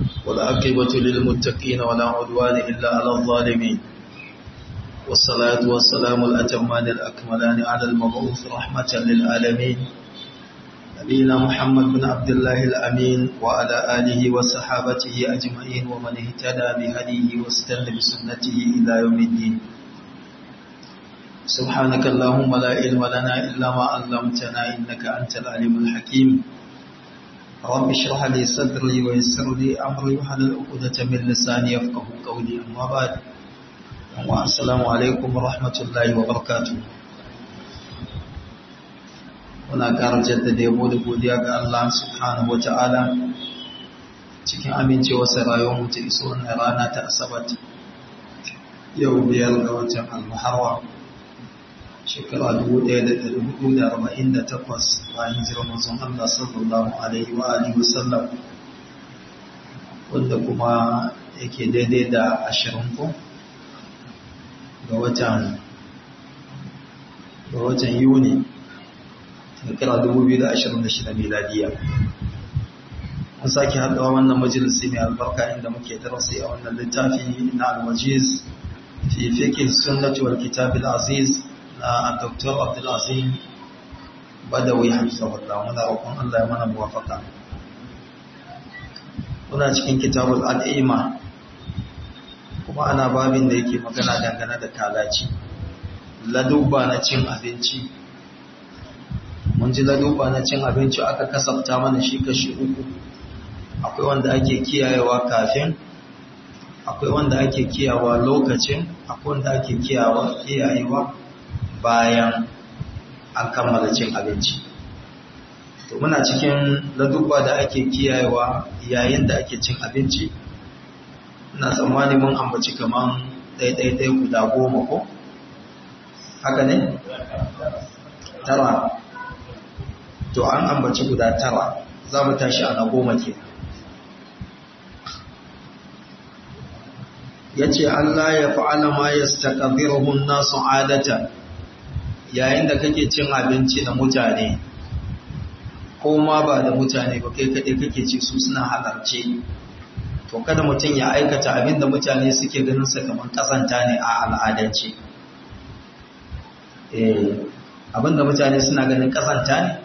والعاقبة للمتقين ولا عدوان إلا على الظالمين والصلاة والسلام الأتمان الأكملان على المبعوث رحمة للعالمين نبينا محمد بن عبد الله الأمين وعلى آله وصحابته أجمعين ومن اهتدى بهديه واستنى بسنته إلى يوم الدين سبحانك اللهم لا علم لنا إلا ما علمتنا إنك أنت العليم الحكيم رب اشرح لي صدري ويسر لي أمري وحلل عقدة من لساني يفقه قولي أما بعد السلام عليكم ورحمة الله وبركاته muna ƙara jaddada yabo da godiya ga Allah subhanahu wa ta'ala cikin amincewarsa rayuwar mu ta iso wannan rana ta asabat yau biyar ga watan al-muharram shekara 1448 bayan hijirar manzon Allah sallallahu alaihi wa alihi wasallam wanda kuma yake daidai da 20 ko ga watan ga watan Yuni shekara 2026 miladiya an sake haɗawa wannan majalisi mai albarka inda muke darasi a wannan littafi na al-wajiz fi fiqh sunnah wal kitab al-aziz na Dr. Abdul Azim Badawi Hafizahullah muna roƙon Allah ya mana muwafaka muna cikin kitabul al'ima kuma ana babin da yake magana dangane da kalaci ladubba na cin abinci mun ji ladubba na cin abinci aka kasafta mana shi kashi uku akwai wanda ake kiyayewa kafin akwai wanda ake kiyawa lokacin akwai wanda ake kiyawa kiyayewa bayan an kammala cin abinci to muna cikin ladubba da ake kiyayewa yayin da ake cin abinci ina tsammani mun ambaci kaman ɗaiɗaiɗai guda goma ko haka ne tara to an ambaci guda tara za mu tashi a na goma ke ya ce Allah ya fa'ala ma ya staƙadirahun nasu adatan yayin da kake cin abinci da mutane ko ma ba da mutane ba kai kaɗai kake ci su suna halarce to kada mutum ya aikata abin da mutane suke ganin sa kamar kasanta ne a al'adance abin da mutane suna ganin kasanta ne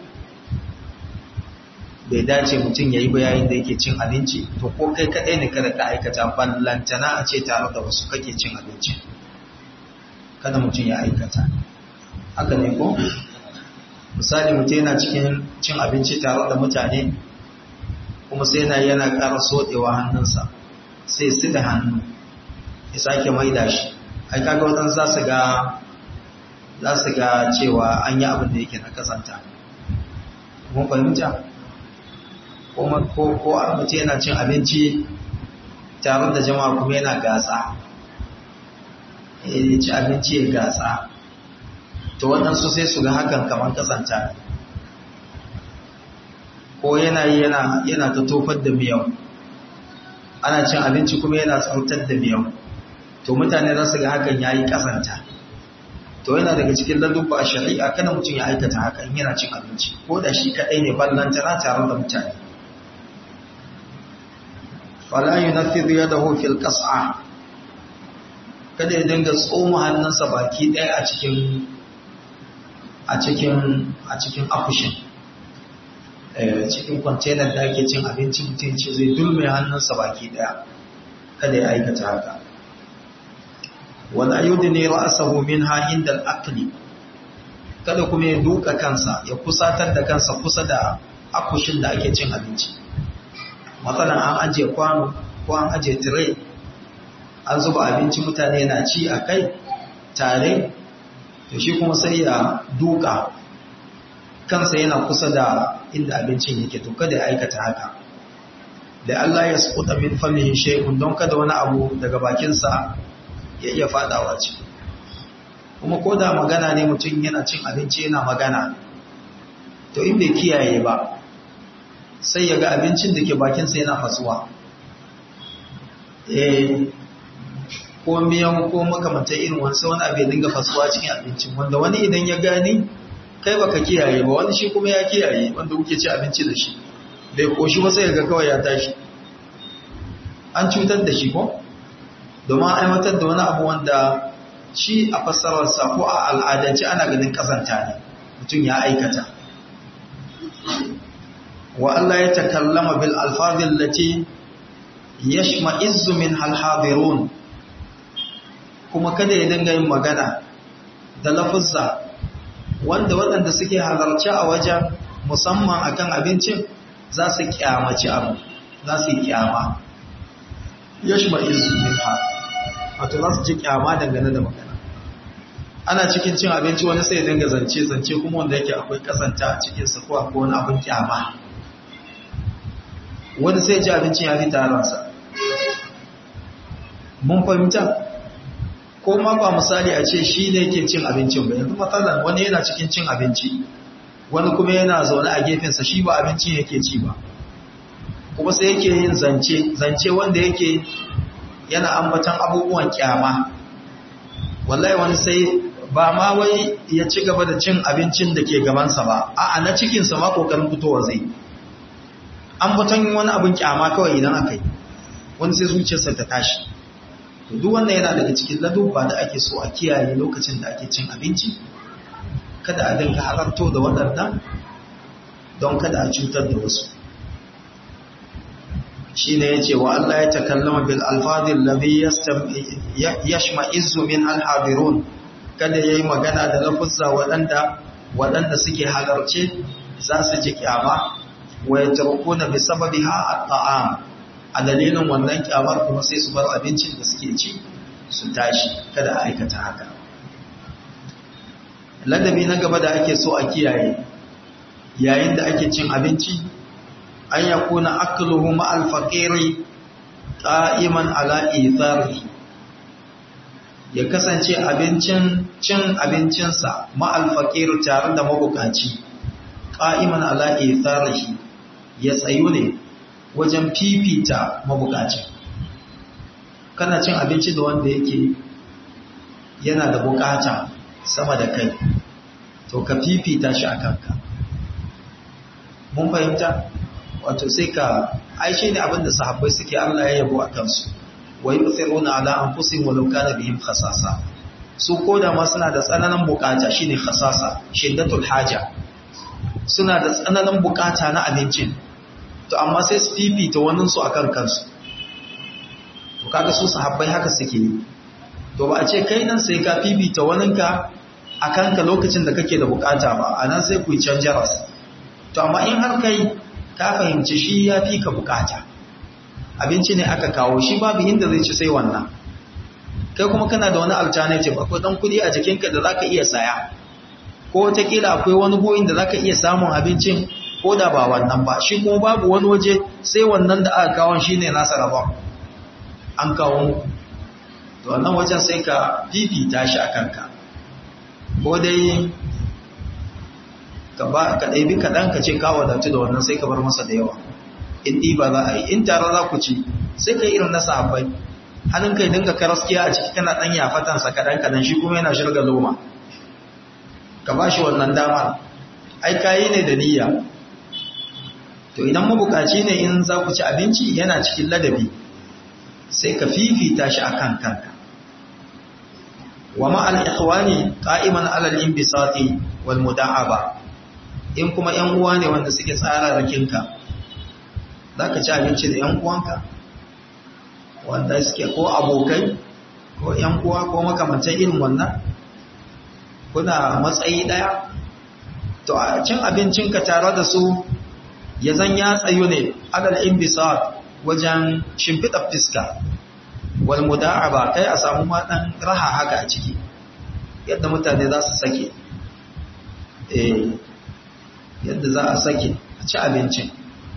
bai dace mutum ya yi bayayin da yake cin abinci to ko kai kaɗai ne kada ka aikata ballantana a ce tare da wasu kake cin abinci kada mutum ya aikata haka ne ko misali mutum yana cikin cin abinci tare da mutane kuma sai yana yana ƙara soɗewa hannunsa sai su da hannu ya sake maida shi ai kaga waɗansu za su ga za su ga cewa an yi abin da yake na kasanta mun fahimta ko ko a mutum yana cin abinci tare da jama'a kuma yana gasa ya ci abinci ya gasa to waɗansu sai su ga hakan kamar kasanta ko yana yana yana ta tofar da miyau ana cin abinci kuma yana tsautar da miyau to mutane za su ga hakan ya yi kasanta to yana daga cikin ladubba a shari'a kada mutum ya aikata haka in yana cin abinci ko da shi kaɗai ne ballantana tare da mutane fala yunaffidu yadahu fil qas'a kada ya dinga tsoma hannunsa baki ɗaya a cikin a cikin a cikin akushin cikin kwantenar da ake cin abinci mutum ce zai dulme hannunsa baki daya kada ya aikata haka wala yudni ra'sahu minha inda al-akli kada kuma ya duka kansa ya kusatar da kansa kusa da akushin da ake cin abinci matsalan an aje kwano ko an aje tire an zuba abinci mutane na ci a kai tare to shi kuma sai ya duka kansa yana kusa da inda abincin yake to kada ya aikata haka da Allah ya sukuta min famihi shay'un don kada wani abu daga bakinsa ya iya fadawa ci kuma ko da magana ne mutum yana cin abinci yana magana to in bai kiyaye ba sai ya ga abincin da ke bakinsa yana fasuwa eh ko miyan ko makamantar irin wani wani abu ya dinga fasuwa cikin abincin wanda wani idan ya gani kai baka kiyaye ba wani shi kuma ya kiyaye wanda kuke ci abinci da shi bai koshi ba sai ga kawai ya tashi an cutar da shi ko domin aiwatar da wani abu wanda shi a fassararsa ko a al'adance ana ganin kasanta ne mutum ya aikata wa Allah ya takallama bil alfazil lati yashma'izzu min halhadirun kuma kada ya dinga yin magana da lafuzza wanda waɗanda suke halarci a wajen musamman akan abincin za su kyamaci abu za su yi kyama yashma'izzu min ha wato za su ji kyama dangane da magana ana cikin cin abinci wani sai ya dinga zance zance kuma wanda yake akwai kasanta a cikin sa ko akwai wani abin kyama wani sai ji abincin ya fi taransa mun fahimta ko ma ba misali a ce shi ne ke cin abincin ba yanzu matsalan wani yana cikin cin abinci wani kuma yana zaune a gefensa shi ba abincin yake ci ba kuma sai yake yin zance zance wanda yake yana ambatan abubuwan kyama wallahi wani sai ba ma wai ya ci gaba da cin abincin da ke gabansa ba a'a na cikinsa ma kokarin fitowa zai ambatan wani abin kyama kawai idan aka yi wani sai zuciyarsa ta tashi to duk wannan yana daga cikin ladubba da ake so a kiyaye lokacin da ake cin abinci kada a dinga halarto da waɗannan don kada a cutar da wasu shi ne ya ce wa Allah ya takallama bil alfadin labi yashma izu min alhabirun kada ya yi magana da lafuzza waɗanda waɗanda suke halarce za su ji kyama wa ya tarkuna bi sababiha at-ta'am a dalilin wannan kyamar kuma sai su bar abincin da suke ci su tashi kada a aikata haka ladabi na gaba da ake so a kiyaye yayin da ake cin abinci an yakuna akluhu ma'al faqiri qa'iman ala ithari ya kasance abincin cin abincinsa ma'al faqiri tare da mabukaci qa'iman ala itharihi ya tsayu ne wajen fifita mabukacin kana cin abinci da wanda yake yana da bukata sama da kai to ka fifita shi a kanka mun fahimta wato sai ka aishe ne abinda sahabbai suke Allah ya yabo a kansu wa yusiruna ala anfusihim walau kana bihim khasasa su koda ma suna da tsananin bukata shine khasasa shiddatul haja suna da tsananin bukata na abincin to amma sai su fifita waninsu a kan kansu to kaga su sahabbai haka suke yi to ba a ce kai nan sai ka fifita waninka a kanka lokacin da kake da bukata ba a nan sai ku yi canjaras to amma in har kai ka fahimci shi ya fi ka bukata abinci ne aka kawo shi babu inda zai ci sai wannan kai kuma kana da wani alternative akwai dan kudi a jikinka da zaka iya saya ko wataƙila akwai wani goyin da zaka iya samun abincin ko da ba wannan ba shi kuma babu wani waje sai wannan da aka kawon shi ne nasa rabon an kawo muku to wannan wajen sai ka fifita shi a kanka ko dai ka ɗaibi kaɗan ka ce kawo wadatu da wannan sai ka bar masa da yawa in ɗiba za a yi in tare za ku ci sai ka irin na sahabbai hannun kai dinga karaskiya a ciki kana ɗan yafatansa kaɗan kaɗan shi kuma yana shirga loma ka ba shi wannan damar ai kayi ne da niyya to idan mabukaci ne in za ku ci abinci yana cikin ladabi sai ka fifita shi a kan kanka wa ma'al ikhwani qa'iman 'ala al-inbisati wal muda'aba in kuma yan uwa ne wanda suke tsara rakinka zaka ci abinci da yan uwanka wanda suke ko abokai ko yan uwa ko makamantan irin wannan kuna matsayi daya to a cin abincinka tare da su ya zan ya tsayo ne adal imbisat wajen shimfiɗa fiska wal muda'aba kai a samu ma dan raha haka a ciki yadda mutane za su sake eh yadda za a sake a ci abincin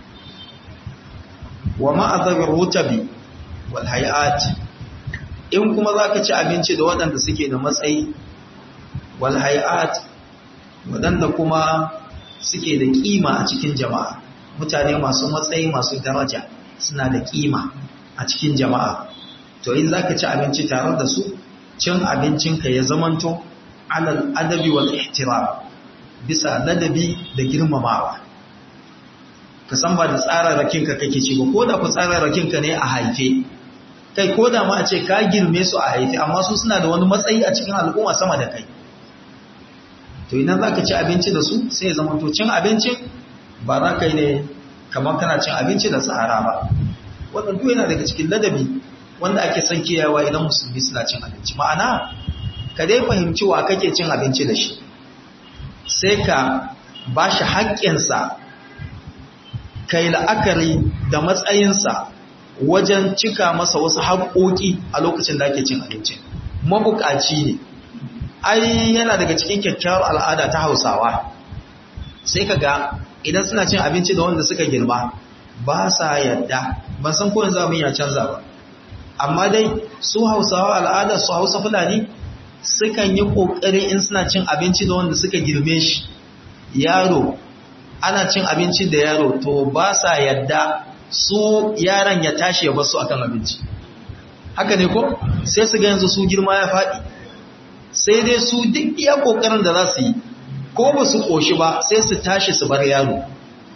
wa ma'azabir rutabi wal hay'at in kuma zaka ci abinci da waɗanda suke da matsayi wal hay'at waɗanda kuma suke da kima a cikin jama'a mutane masu matsayi masu daraja suna da kima a cikin jama'a to in zaka ci abinci tare da su cin abincinka ya zamanto alal adabi wal ihtiram bisa ladabi da girmamawa ka san ba da tsararrakinka kake ci ba ko da ku tsararrakinka ne a haife kai ko da ma a ce ka girme su a haife amma su suna da wani matsayi a cikin al'umma sama da kai to idan za ka ci abinci da su sai ya zama to cin abincin ba za ka yi ne kamar kana cin abinci da tsara ba wannan duk yana daga cikin ladabi wanda ake son kiyayewa idan musulmi suna cin abinci ma'ana ka dai fahimci wa kake cin abinci da shi sai ka ba shi haƙƙinsa kai la'akari da matsayinsa wajen cika masa wasu haƙoƙi a lokacin da ake cin abinci mabuƙaci ne ai yana daga cikin kyakkyawar al'ada ta hausawa sai ka ga idan suna cin abinci da wanda suka girma ba sa yadda ban san kowane zamu ya canza ba amma dai su hausawa al'adar su hausa fulani sukan yi ƙoƙari in suna cin abinci da wanda suka girme shi yaro ana cin abinci da yaro to ba sa yadda su yaron ya tashi ya basu akan abinci haka ne ko sai su ga yanzu su girma ya faɗi sai dai su duk iya ƙoƙarin da za su yi ko ba su ƙoshi ba sai su tashi su bar yaro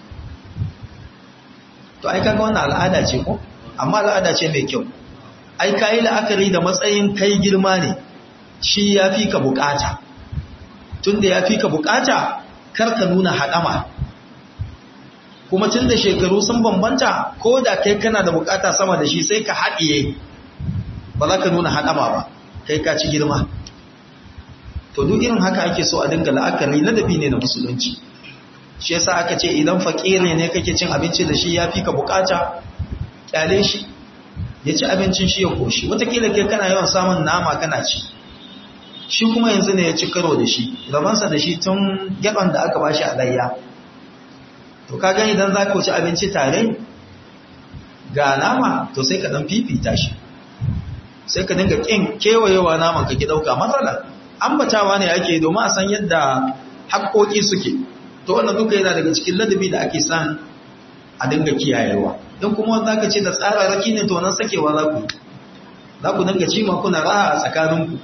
to ai kaga wannan al'ada ce ko amma al'ada ce mai kyau ai kai la'akari da matsayin kai girma ne shi ya fi ka bukata tunda ya fi ka bukata kar ka nuna haɗama kuma tun da shekaru sun bambanta ko da kai kana da bukata sama da shi sai ka haɗiye ba za ka nuna haɗama ba kai ka ci girma to duk irin haka ake so a dinga la'akari ladabi ne na musulunci shi yasa aka ce idan fakiri ne kake cin abinci da shi ya fi ka bukata kyale shi ya ci abincin shi ya koshi watakila kai kana yawan samun nama kana ci shi kuma yanzu ne ya ci karo da shi rabansa da shi tun gaban da aka bashi a layya to ka gani idan za ka ci abinci tare ga nama to sai ka dan fifita shi sai ka dinga kin kewayewa naman ka ki dauka matsala ambatawa ne ake domin a san yadda haƙoƙi suke to wannan duka yana daga cikin ladabi da ake san a dinga kiyayewa don kuma za ka ce da tsararraki ne to nan sakewa za ku za ku dinga ci kuna raha a tsakaninku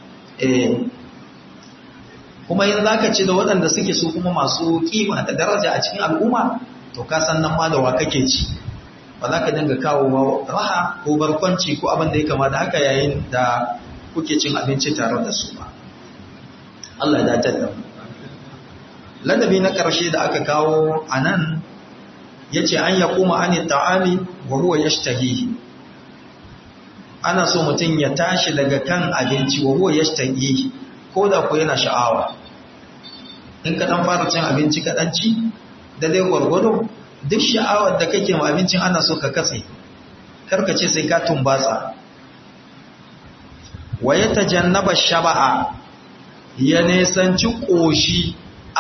kuma yin za ka ci da waɗanda suke su kuma masu kima da daraja a cikin al'umma to ka san nan ma da wa kake ci ba za ka dinga kawo raha ko barkwanci ko abin da ya kama da haka yayin da kuke cin abinci tare da su ba Allah ya dace da mu ladabi na ƙarshe da aka kawo a nan ya ce an ya kuma an ta'ami wa huwa ya ana so mutum ya tashi daga kan abinci wa huwa ya ko da ku yana sha'awa in ka ɗan fara cin abinci kaɗan ci da dai gwargwado duk sha'awar da kake ma abincin ana so ka katse karka ce sai ka tumbatsa wa ya tajannaba shaba'a ya nesanci ƙoshi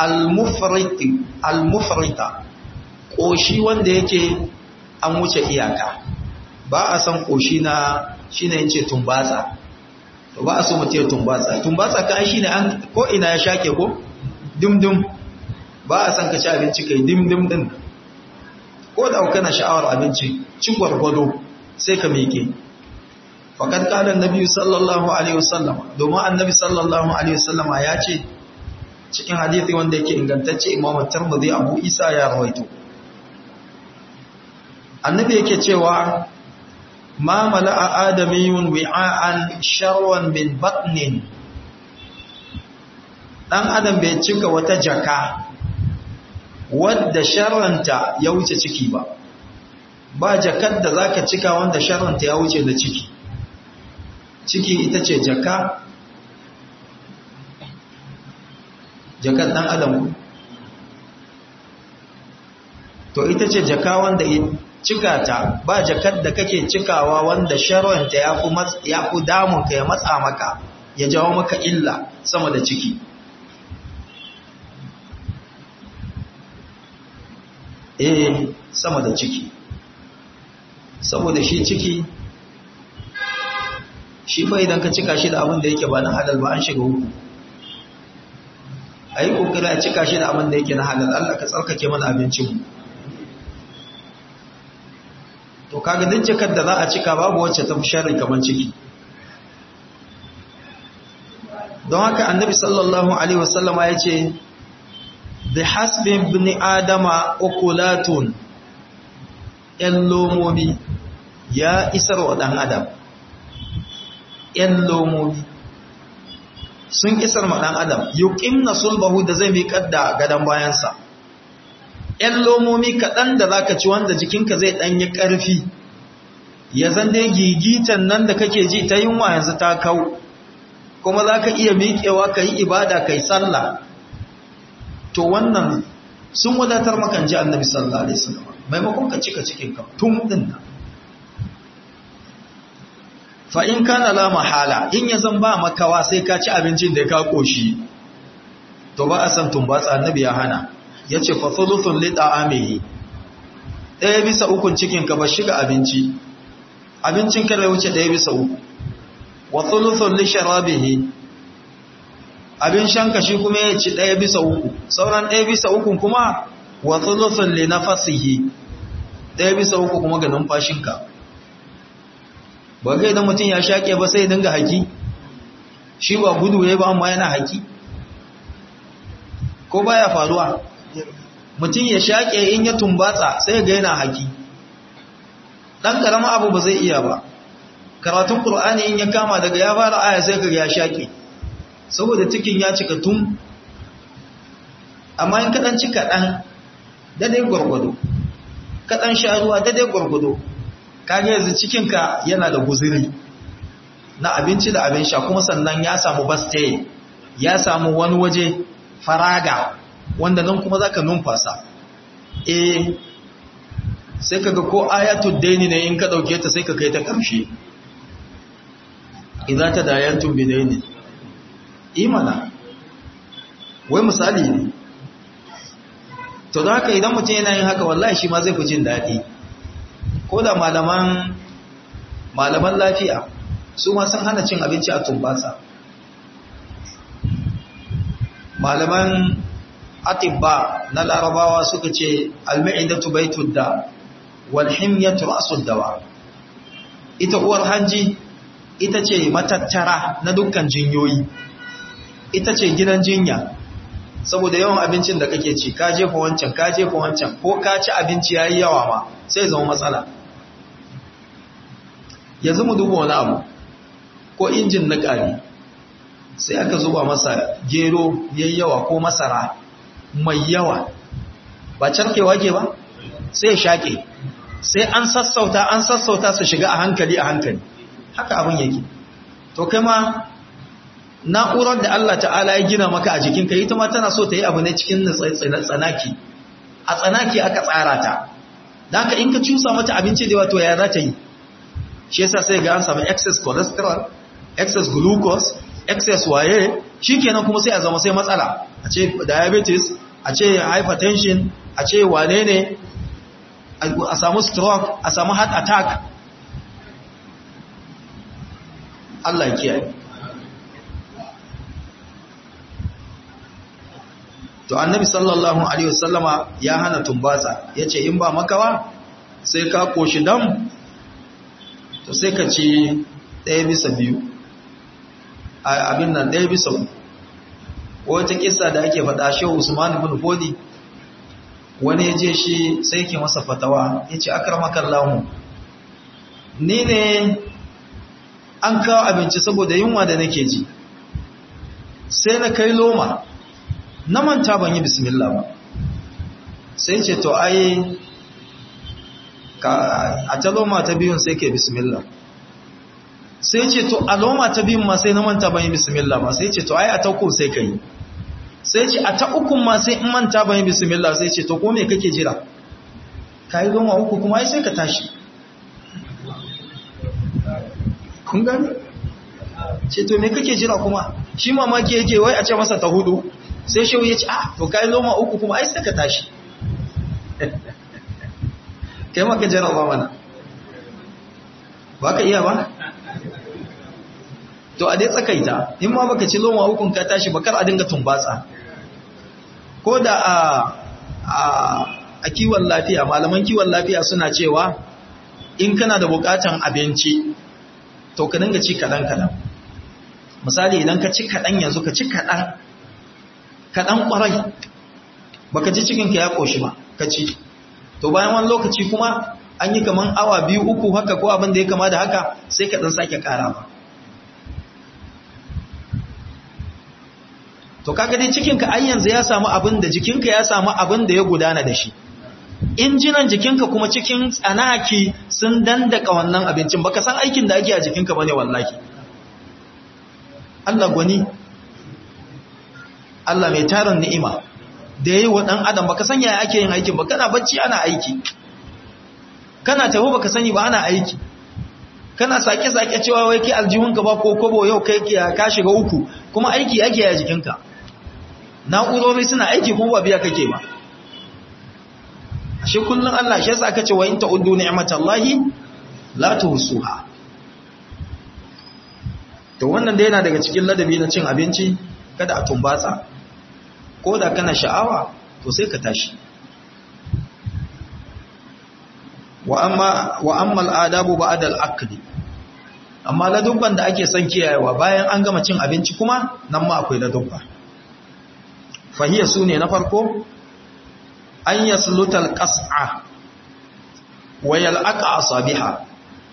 al-mufrita ƙoshi wanda yake an wuce iyaka ba a san ƙoshi na shi ne yace tumbatsa to ba a so mutum ya tumbatsa tumbatsa ka shi ne an ko ina ya shake ko dimdim ba a san ka ci abinci kai dimdim din ko da kana sha'awar abinci ci gwargwado sai ka miƙe faƙad ƙalar nabi sallallahu alaihi wasallam domin annabi sallallahu alaihi wasallam ya ce cikin hadithi wanda yake ingantacce imam tirmidhi abu isa ya rawaito annabi yake cewa ma mala'a adamiyun wi'an sharwan min batnin dan adam bai cika wata jaka wadda sharranta ya wuce ciki ba ba jakar da zaka cika wanda sharranta ya wuce da ciki ciki ita ce jaka jakar ɗan adam to ita ce jaka wanda cika ta ba jakar da kake cikawa wanda sharwanta ya fi damunka ya matsa maka ya jawo maka illa sama da ciki eh sama da ciki saboda shi ciki shi fa idan ka cika shi da abin da yake ba na halal ba an shiga uku a yi ƙoƙari a cika shi da abin da yake na halal Allah ka tsarkake mana abincinmu to kaga duk jakar da za a cika babu wacce ta fi sharri kamar ciki don haka annabi sallallahu alaihi wasallama ya ce bi hasbin ibn adama ukulatun ‘yan lomomi ya isar wa ɗan adam ‘yan lomomi sun isar ma ɗan adam yuƙim na sulbahu da zai miƙar da gadon bayansa ‘yan lomomi kaɗan da za ka ci wanda jikinka zai ɗanyi ƙarfi ya zan dai gigitan nan da kake ji ta yunwa yanzu ta kau kuma za ka iya miƙewa ka yi ibada ka yi sallah to wannan sun wadatar makan ji annabi sallallahu alaihi wasallam maimakon ka cika cikin ka tun din nan fa in kana la mahala in ya zan ba makawa sai ka ci abincin da ka koshi to ba a san tumbatsa annabi ya hana yace fa thuluthun li ta'amihi ɗaya bisa ukun cikin ka ba shiga abinci abincin ka bai wuce ɗaya bisa uku wa thuluthun li sharabihi abin shanka shi kuma ya ci ɗaya bisa uku sauran ɗaya bisa uku kuma wa thuluthun li nafasihi ɗaya bisa uku kuma ga numfashinka ba ga idan mutum ya shaƙe ba sai dinga haki shi ba gudu ya ba amma yana haki ko baya faruwa mutum ya shaƙe in ya tumbatsa sai ga yana haki ɗan ƙarama abu ba zai iya ba karatun ƙur'ani in ya kama daga ya fara aya sai ka ya shaƙe saboda cikin ya cika tun amma in kaɗan ci kaɗan daidai gwargwado kaɗan sha ruwa daidai gwargwado kage yanzu cikinka yana da guziri na abinci da abin sha kuma sannan ya samu bastaye ya samu wani waje faraga wanda nan kuma zaka numfasa eh sai kaga ko ayatul daini ne in ka dauke ta sai ka kai ta karshe idza tadayantum bidaini imana wai misali ne to da haka idan mutum yana yin haka wallahi shi ma zai fi jin daɗi ko da malaman malaman lafiya su ma sun hana cin abinci a tumbasa malaman atibba na larabawa suka ce alma'idatu baitud da wal himyatu ra'sud dawa ita uwar hanji ita ce matattara na dukkan jinyoyi ita ce gidan jinya saboda yawan abincin da kake ci ka jefa wancan ka jefa wancan ko ka ci abinci yayi yawa ma sai zama matsala yanzu mu duba wani abu ko injin na ƙari sai aka zuba masa gero yayi yawa ko masara mai yawa ba carkewa ke ba sai ya shaƙe sai an sassauta an sassauta su shiga a hankali a hankali haka abin yake to kai ma na'urar da Allah ta'ala ya gina maka a jikinka ita ma tana so ta yi abu ne cikin tsanaki a tsanaki aka tsara ta da haka in ka cusa mata abinci da wato ya za ta yi shi yasa sai ga an samu excess cholesterol excess glucose excess waye shikenan kuma sai a zama sai matsala a ce diabetes a ce hypertension a ce wane ne a samu stroke a samu heart attack Allah ya kiyaye to annabi sallallahu alaihi wasallama ya hana tumbatsa yace in ba makawa sai ka koshi dam to sai ka ci ɗaya bisa biyu abin nan ɗaya bisa wata kissa da ake faɗa shi Usman ibn Fodi wani ya je shi sai ke masa fatawa yace akramakallahu ni ne an kawo abinci saboda yunwa da nake ji sai na kai loma na manta ban yi bismillah ba sai ce to ai a ta loma ta biyun sai ke bismillah sai ce to a loma ta biyun ma sai na manta ban yi bismillah ba sai ce to ai a ta uku sai ka yi sai ce a ta ukun ma sai in manta ban yi bismillah sai ce to ko me kake jira ka yi loma uku kuma ai sai ka tashi kun gani ce to me kake jira kuma shi mamaki yake wai a ce masa ta hudu sai shehu ya ce ah to kai loma uku kuma ai sai ka tashi kai maka jarraba mana ba ka iya ba to a dai tsakaita in ma baka ci loma ukun ka tashi bakar a dinga tumbatsa ko da a a kiwon lafiya malaman kiwon lafiya suna cewa in kana da bukatan abinci to ka dinga ci kadan kadan misali idan ka ci kadan yanzu ka ci kadan kadan kwarai baka ji cikin ka ya koshi ba ka ci to bayan wani lokaci kuma an yi kaman awa biyu uku haka ko abin da ya kama da haka sai ka dan sake karawa to kaga dai cikinka ai yanzu ya samu abin da jikinka ya samu abin da ya gudana da shi injinan jikinka kuma cikin tsanaki sun dandaka wannan abincin baka san aikin da ake a jikinka bane wallahi Allah gwani Allah mai tarin ni'ima da yayi wa dan adam baka san yaya ake yin aikin ba kana bacci ana aiki kana tafi baka sani ba ana aiki kana sake sake cewa wai kai aljihunka ba ko kobo yau kai ka shiga uku kuma aiki yake a jikinka na'urori suna aiki kuma ba biya kake ba shi kullun Allah shi yasa aka ce wa in ta'uddu ni'matallahi la tuhsuha to wannan da yana daga cikin ladabi na cin abinci kada a tumbatsa ko da kana sha'awa to sai ka tashi wa amma wa amma al'adabu ba'da al'aqdi amma ladubban da ake son kiyayewa bayan an gama cin abinci kuma nan ma akwai ladubba fahiya sune na farko an yasluta al-qas'a wa yal'aqa asabiha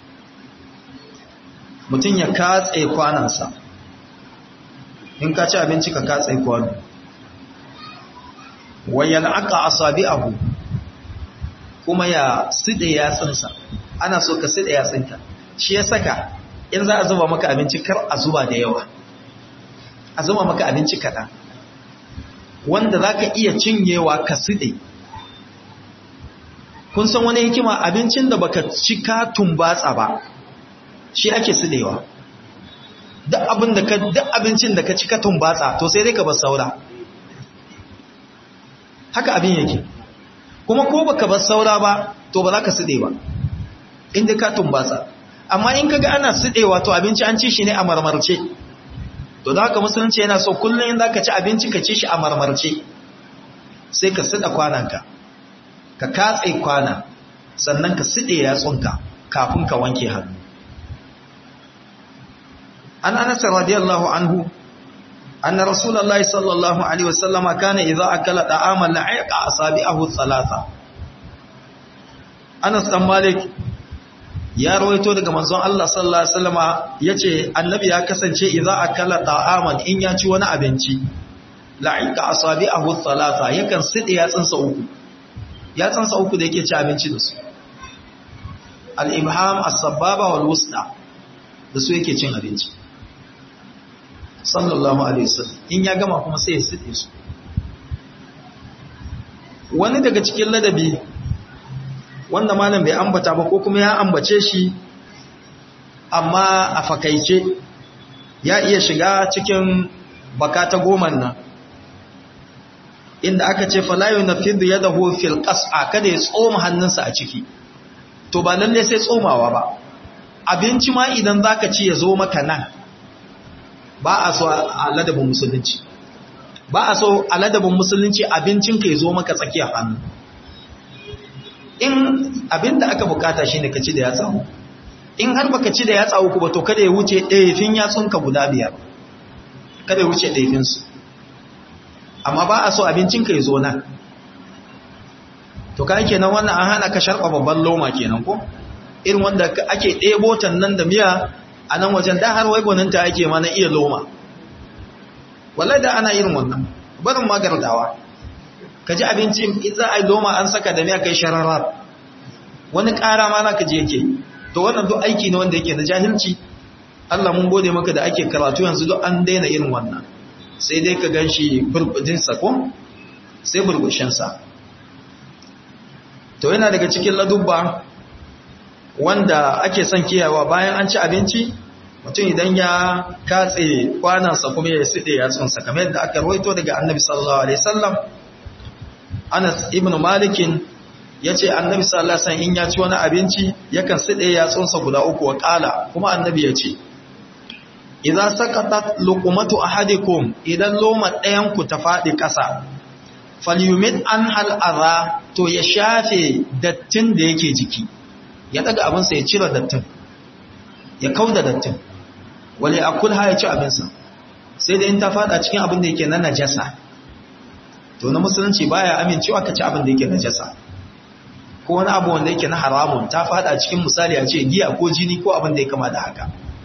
mutun ya katse kwanansa in ka ci abinci ka katse kwano wa yal'aqa asabi'ahu kuma ya side yatsunsa ana so ka side yatsunka shi ya saka in za a zuba maka abinci kar a zuba da yawa a zuba maka abinci kaɗan wanda za ka iya cinyewa ka side kun san wani hikima abincin da baka cika tumbatsa ba shi ake sidewa duk abin da ka duk abincin da ka cika tumbatsa to sai dai ka bar saura haka abin yake kuma ko baka bar saura ba to ba za ka side ba inda ka tumbatsa amma in kaga ana sidewa to abinci an ci shi ne a marmarce to da haka musulunci yana so kullum in zaka ci abinci ka ci shi a marmarce sai ka sida kwananka ka katse kwana sannan ka side yatsunka kafin ka wanke hannu an anas radiyallahu anhu anna rasulullahi sallallahu alaihi wasallam kana idza akala da'aman la'iqa asabi'ahu thalatha Anas dan Malik ya rawaito daga manzon Allah sallallahu alaihi wasallama yace annabi ya kasance idza akala ta'aman in ya ci wani abinci la'iqa asabi'ahu thalatha yakan side yatsunsa uku yatsunsa uku da yake ci abinci da su al-ibham as-sababa wal wusta da su yake cin abinci sallallahu alaihi wasallam in ya gama kuma sai ya side su wani daga cikin ladabi wanda malam bai ambata ba ko kuma ya ambace shi amma a fakaice ya iya shiga cikin baka ta goman nan inda aka ce falayu na fidu ya daho fil ƙasa kada ya tsoma hannunsa a ciki to ba lalle sai tsomawa ba abinci ma idan za ka ci ya zo maka nan ba a so a ladabin musulunci ba a so a ladabin musulunci abincinka ya zo maka tsakiyar hannu in abin da aka bukata shi ne ka ci da yatsa uku in har baka ci da yatsa uku ba to kada ya wuce ɗayafin yatsunka guda biyar kada ya wuce ɗayafinsu amma ba a so abincinka ya zo nan to ka kenan wannan an hana ka sharɓa babban loma kenan ko irin wanda ake ɗebo nan da miya a nan wajen da har wai gwaninta ake ma na iya loma wallahi da ana irin wannan barin magardawa ka ji abinci in za a yi loma an saka da miya kai shararar wani ƙara ma na ka je yake to wannan duk aiki ne wanda yake na jahilci Allah mun gode maka da ake karatu yanzu duk an daina irin wannan sai dai ka gan shi burbudinsa ko sai burbushinsa to yana daga cikin ladubba wanda ake son kiyawa bayan an ci abinci mutum idan ya katse kwanansa kuma ya siɗe yatsunsa kamar yadda aka rawaito daga annabi sallallahu alaihi wasallam Anas ibn Malikin yace annabi sallallahu alaihi wasallam in ya ci wani abinci yakan siɗe yatsunsa guda uku wa kala kuma annabi yace idza saqatat luqmatu ahadikum idan loma ɗayan ku ta faɗi ƙasa falyumit an hal adha to ya shafe dattin da yake jiki ya daga abinsa ya cire dattin ya kauda dattin wale akul ha ya ci abinsa sai da in ta fada cikin abin da yake na najasa to na musulunci baya amincewa ka ci abin da yake najasa ko wani abu wanda yake na haramun ta fada cikin misali a ce giya ko jini ko abin da ya kama da haka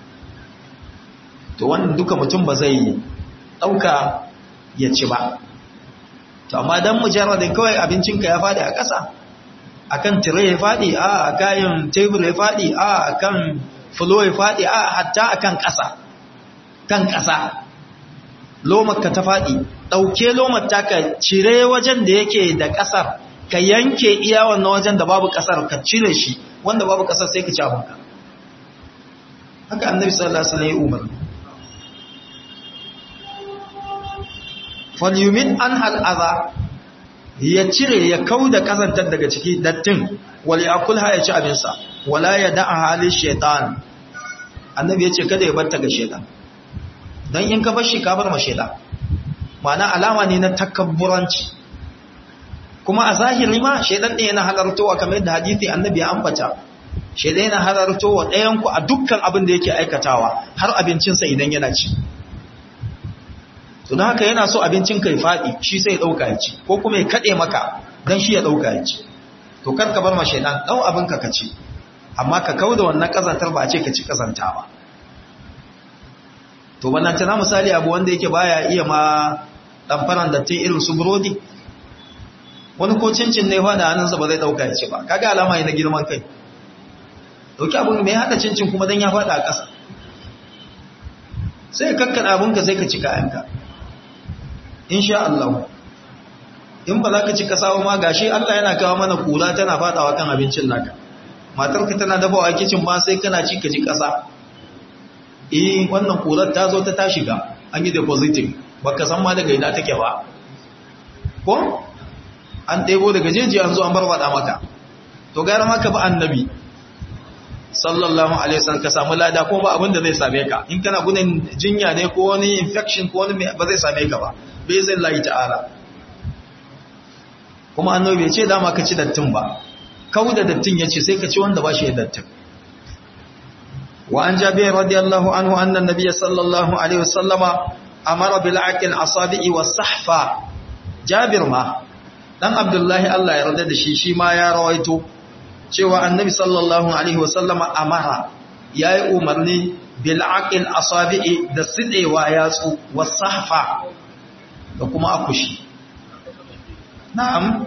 to wannan duka mutum ba zai ɗauka ya ci ba to amma don mujarradin kawai abincinka ya fadi a ƙasa akan tire ya fadi a a kayan tebur ya fadi a akan fulo ya fadi a hatta akan ƙasa kan ƙasa lomarka ta fadi ɗauke lomar taka cire wajen da yake da ƙasar ka yanke iya wannan wajen da babu ƙasar ka cire shi wanda babu ƙasar sai ka ci abinka haka annabi sallallahu alaihi wasallam ya umarni falyumin an hal'aza ya cire ya kau da kazantar daga ciki dattin wali akulha ya ci abinsa wala ya da'a halin shaitan annabi ya ce kada ya batta ga shaitan don in ka bar shi ka bar ma shaitan ma'ana alama ne na takabburanci kuma a zahiri ma shaitan ɗin yana halartowa kamar yadda hadithi annabi ya ambata shaitan yana halartowa ɗayanku a dukkan abin da yake aikatawa har abincinsa idan yana ci to don haka yana so abincin kai faɗi shi sai ya ɗauka ya ci ko kuma ya kaɗe maka don shi ya ɗauka ya ci to kar ka bar ma shaidan ɗau abin ka ci amma ka kau da wannan ƙazantar ba a ce ka ci ƙazanta ba to wannan tana misali abu wanda yake baya iya ma ɗanfaran dattin irin su burodi wani ko cincin ne faɗa hannunsa ba zai ɗauka ya ci ba kaga alama ne na girman kai ɗauki abin mai haɗa cincin kuma don ya faɗa a ƙasa sai kakkan abinka sai ka ci kayanka insha Allah in ba za ka ci kasawa ma gashi Allah yana kawo mana kura tana fadawa kan abincin naka matarka tana dafawa kicin ba sai kana ci ka ji kasa eh wannan kurar ta zo ta ta shiga an yi depositing baka san ma daga ina take ba ko an ɗebo daga jeji an zo an barbada maka to gara maka ba annabi sallallahu alaihi wasallam ka samu lada ko ba abin da zai same ka in kana gudun jinya ne ko wani infection ko wani ba zai same ka ba bai zai layi ta'ala kuma annabi bai ce dama ka ci dattin ba kau da dattin yace sai ka ci wanda ba shi da dattin wa an jabir radiyallahu anhu anna nabiyya sallallahu alaihi wasallama amara bil aqil asabi'i was sahfa jabir ma dan abdullahi Allah ya yarda da shi shi ma ya rawaito cewa annabi sallallahu alaihi wasallama amara yayi umarni bil aqil asabi'i da sidewa yatsu was sahfa da kuma akushi na'am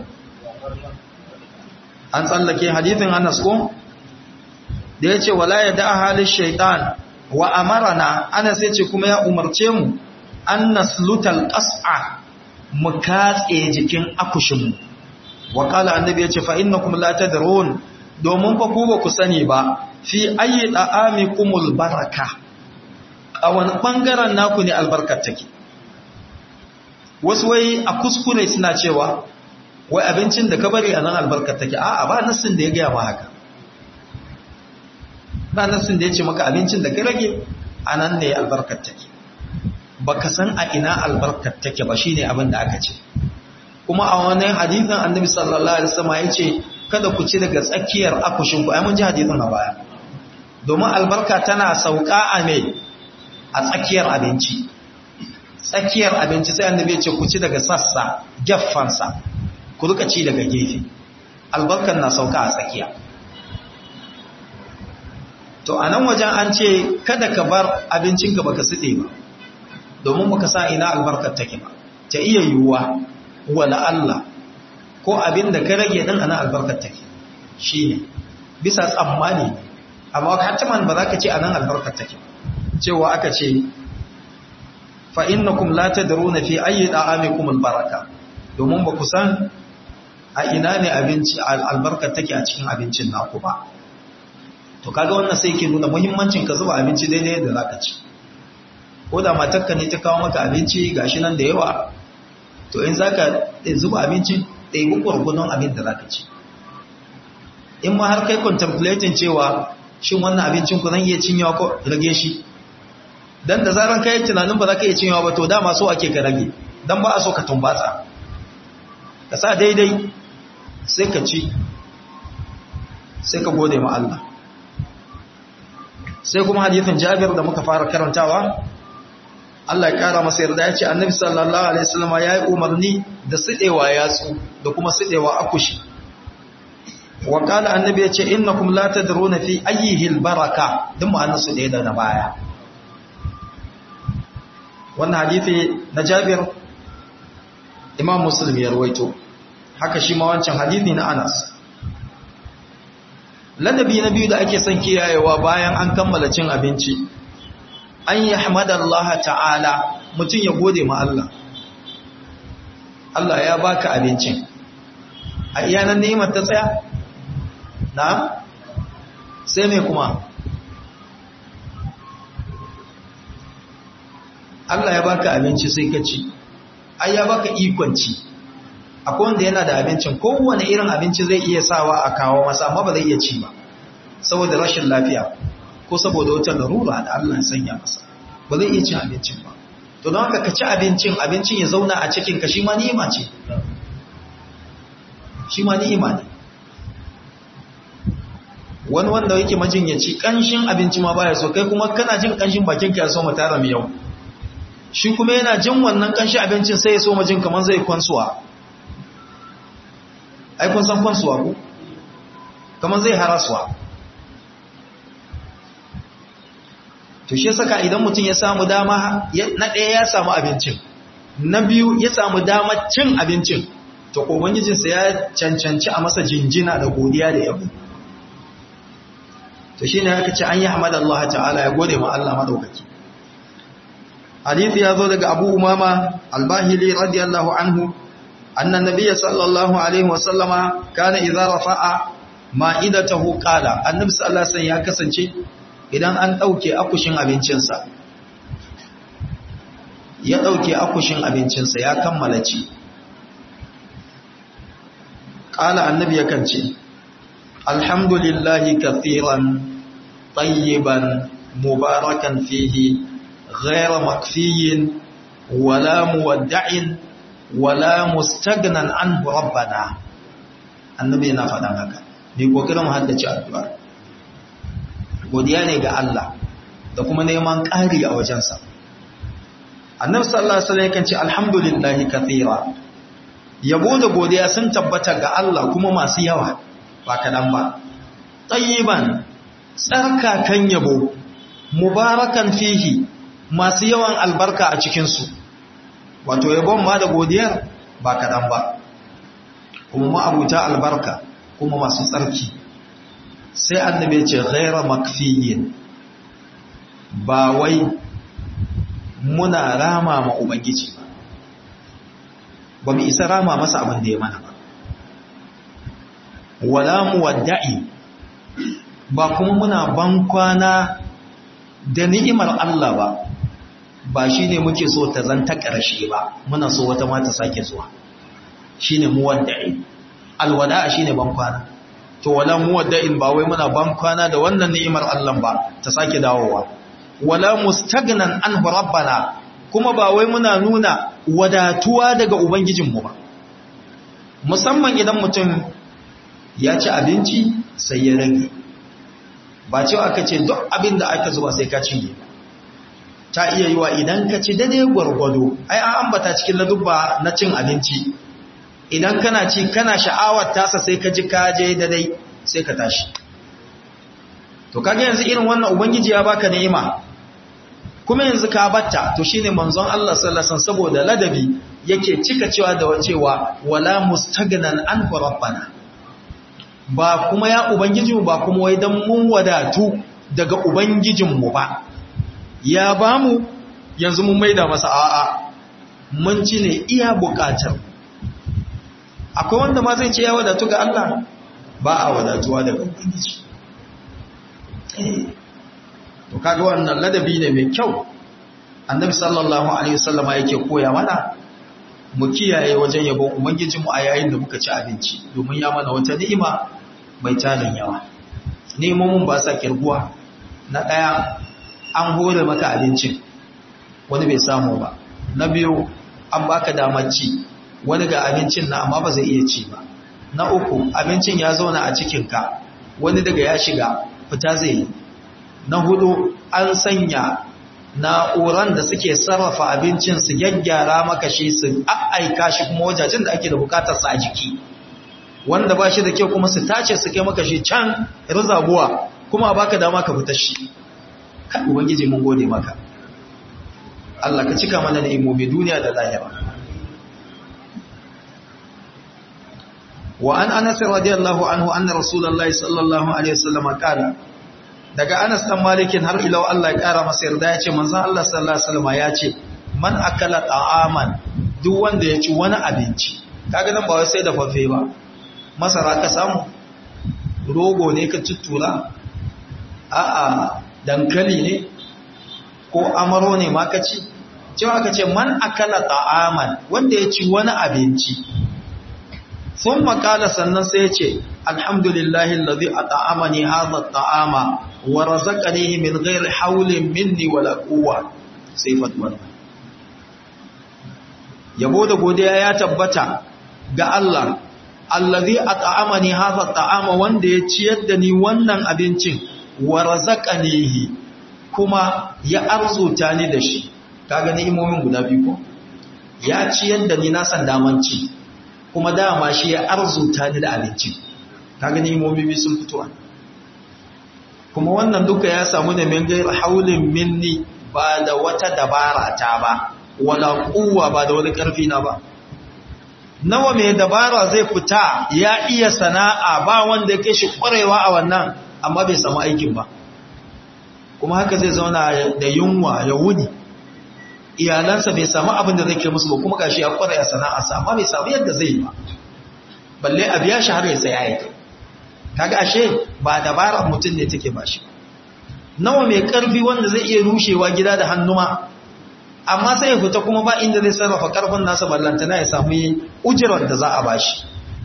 an tsallake hadithin Anas ko da yace wala yada halin shaytan wa amarana Anas yace kuma ya umarce mu an naslutal qas'a mu katse jikin akushin mu wa qala annabi yace fa innakum la tadrun domin fa ku ba ku sani ba fi ayi da'amikumul baraka a wani bangaren naku ne albarkar take wasu wai a kuskure suna cewa wai abincin da ka bari a nan albarkar take a'a ba nassin da ya gaya ma haka ba nassin da ya ce maka abincin da ka rage a nan ne albarkar take ba ka san a ina albarkar take ba shine abin da aka ce kuma a wani hadithin annabi sallallahu alaihi wasallam ya ce kada ku ci daga tsakiyar akushin ku ai mun ji hadithin a baya domin albarka tana sauka a me a tsakiyar abinci tsakiyar abinci sai annabi ya ce ku ci daga sassa geffansa ku rika ci daga gefe albarkan na sauka a tsakiya to a nan wajen an ce kada ka bar abincinka baka side ba domin baka sa ina albarkar take ba ta iya yiwuwa wala Allah ko abin da ka rage din ana albarkar take shine bisa tsammani amma hatiman ba za ka ce anan albarkar take cewa aka ce fa innakum la tadruna fi ayyi da'amikum albaraka domin ba ku san a ina ne abinci albarkar take a cikin abincin naku ba to kaga wannan sai ke nuna muhimmancin ka zuba abinci daidai da zaka ci ko da matarka ne ta kawo maka abinci gashi nan da yawa to in zaka zuba abinci da yi gurgudun abin da zaka ci in ma har kai contemplating cewa shin wannan abincin ku zan iya cinyawa ko rage shi dan da zaran kai tunanin ba za ka iya cinyawa ba to dama so ake ka rage dan ba a so ka tumbatsa ka sa daidai sai ka ci sai ka gode ma Allah sai kuma hadithin Jabir da muka fara karantawa Allah ya kara masa yarda ya ce Annabi sallallahu alaihi wasallam ya yi umarni da sidewa yatsu da kuma sidewa akushi wa qala annabi yace innakum la tadruna fi ayyihi albaraka duk ma'anar su da na baya wannan hadisi na Jabir Imam Muslim ya rawaito haka shi ma wancan hadisi na Anas ladabi na biyu da ake son kiyayewa bayan an kammala cin abinci an yi hamadallaha ta'ala mutum ya gode ma Allah Allah ya baka abincin a iyanan ni'imar ta tsaya na sai mai kuma Allah ya baka abinci sai ka ci ai ya baka ikon ci akwai wanda yana da abincin kowane irin abinci zai iya sawa a kawo masa amma ba zai iya ci ba saboda rashin lafiya ko saboda wata larura da Allah ya sanya masa ba zai iya cin abincin ba to don haka ka ci abincin abincin ya zauna a cikin ka shi ma ni'ima ce shi ma ni'ima ne wani wanda yake majinyaci kanshin abinci ma baya so kai kuma kana jin kanshin bakin ka ya so mata mai yau shi kuma yana jin wannan kanshin abincin sai ya so majin kamar zai kwansuwa ai kun san kwansuwa ko kamar zai harasuwa to shi saka idan mutum ya samu dama na ɗaya ya samu abincin na biyu ya samu dama cin abincin to ubangijinsa ya cancanci a masa jinjina da godiya da yabo to shine aka ce an yi hamdalillah ta'ala ya gode ma Allah madaukaki hadisi ya zo daga Abu Umama al-Bahili radiyallahu anhu anna nabiyya sallallahu alaihi wasallama kana idza rafa'a ma'idatahu qala annabi sallallahu alaihi ya kasance idan an dauke akushin abincinsa ya dauke akushin abincinsa ya kammala ci qala annabi yakan ce alhamdulillahi kathiran tayyiban mubarakan fihi ghayra makfiyin wala muwadda'in wala mustagnan anhu rabbana annabi yana faɗan haka ne kokarin mu haddace addu'a godiya ne ga Allah da kuma neman ƙari a wajensa annabi sallallahu alaihi wasallam yakan ce alhamdulillahi kathira yabo da godiya sun tabbata ga Allah kuma masu yawa ba kadan ba tayyiban tsarkakan yabo mubarakan fihi masu yawan albarka a cikin su wato yabon ma da godiyar ba kaɗan ba kuma ma'abuta albarka kuma masu tsarki sai annabi ce ghaira makfiyin ba wai muna rama ma ubangiji ba ba mu isa rama masa abin da ya mana ba wala muwadda'i ba kuma muna bankwana da ni'imar Allah ba ba shi ne muke so ta zanta ƙarshe ba muna so wata mata sake zuwa shi ne muwadda'in alwada'a shi ne bankwana to wala muwadda'in ba wai muna bankwana da wannan ni'imar Allah ba ta sake dawowa wala mustagnan an rabbana kuma ba wai muna nuna wadatuwa daga ubangijinmu ba musamman idan mutum ya ci abinci sai ya rage ba cewa aka ce duk abin da aka zuba sai ka cinye ba ta iya yi wa idan ka ci dade gwargwado ai an ambata cikin ladubba na cin abinci idan kana ci kana sha'awar tasa sai ka ji ka je dade sai ka tashi to kage yanzu irin wannan ubangiji ya baka ni'ima kuma yanzu ka batta to shine manzon Allah sallallahu alaihi wasallam saboda ladabi yake cika cewa da wacewa wala mustagnan an rabbana ba kuma ya ubangijinmu ba kuma wai dan mun wadatu daga ubangijinmu ba ya ba mu yanzu mun maida masa a'a mun ci ne iya bukatar akwai wanda ma zai ce ya wadatu ga Allah ba a wadatuwa daga ubangiji to kaga wannan ladabi ne mai kyau annabi sallallahu alaihi wasallama yake koya mana mu kiyaye wajen yabon ubangijinmu a yayin da muka ci abinci domin ya mana wata ni'ima mai tarin yawa ni'imomin ba sa kirguwa na ɗaya an hore maka abincin wani bai samu ba na biyu an baka damar ci wani ga abincin na amma ba zai iya ci ba na uku abincin ya zauna a cikinka wani daga ya shiga fita zai yi na hudu an sanya na'uran da suke sarrafa abincin su gyaggyara maka shi su aika shi kuma wajajen da ake da bukatar sa a jiki wanda ba shi da kyau kuma su tace su kai maka shi can rizabuwa kuma baka dama ka fita shi kan ubangiji mun gode maka Allah ka cika mana ni'imomi duniya da lahira wa an anas radiyallahu anhu anna rasulullahi sallallahu alaihi wasallam qala daga anas dan malikin har ila Allah ya kara masa yarda yace manzon Allah sallallahu alaihi wasallam yace man akala ta'aman duk wanda ya ci wani abinci kaga nan ba wai sai da fafe ba masara ka samu rogo ne ka tuttura a'a dankali ne ko amaro ne ma ka ci cewa ka ce man akala ta'aman wanda ya ci wani abinci sun makala sannan sai ya ce alhamdulillahi lalzi a ta'amani haza ta'ama wa razaqanihi min ghairi haulin minni wala quwwa sai fatwa yabo da godiya ya tabbata ga Allah allazi at'amani hadha at'ama wanda ya ciyar da ni wannan abincin wa razaqanihi kuma ya arzuta ni da shi kaga ni'imomin guda biyu ko ya ciyar da ni na san damanci kuma dama shi ya arzuta ni da abincin kaga ni'imomi biyu sun fito kuma wannan duka ya samu ne min gair haulin minni ba da wata dabara ta ba wala kuwa ba da wani karfi na ba nawa mai dabara zai fita ya iya sana'a ba wanda ya shi kwarewa a wannan amma bai samu aikin ba kuma haka zai zauna da yunwa ya wuni iyalansa bai samu abin da zai ke musu ba kuma gashi ya kware a sana'arsa amma bai samu yadda zai yi ba balle a biya shi har ya sai aiki kaga ashe ba dabarar mutum ne take ba shi nawa mai karfi wanda zai iya rushewa gida da hannuma amma sai ya fita kuma ba inda zai sarrafa karfin nasa ballantana ya samu ujirar da za a bashi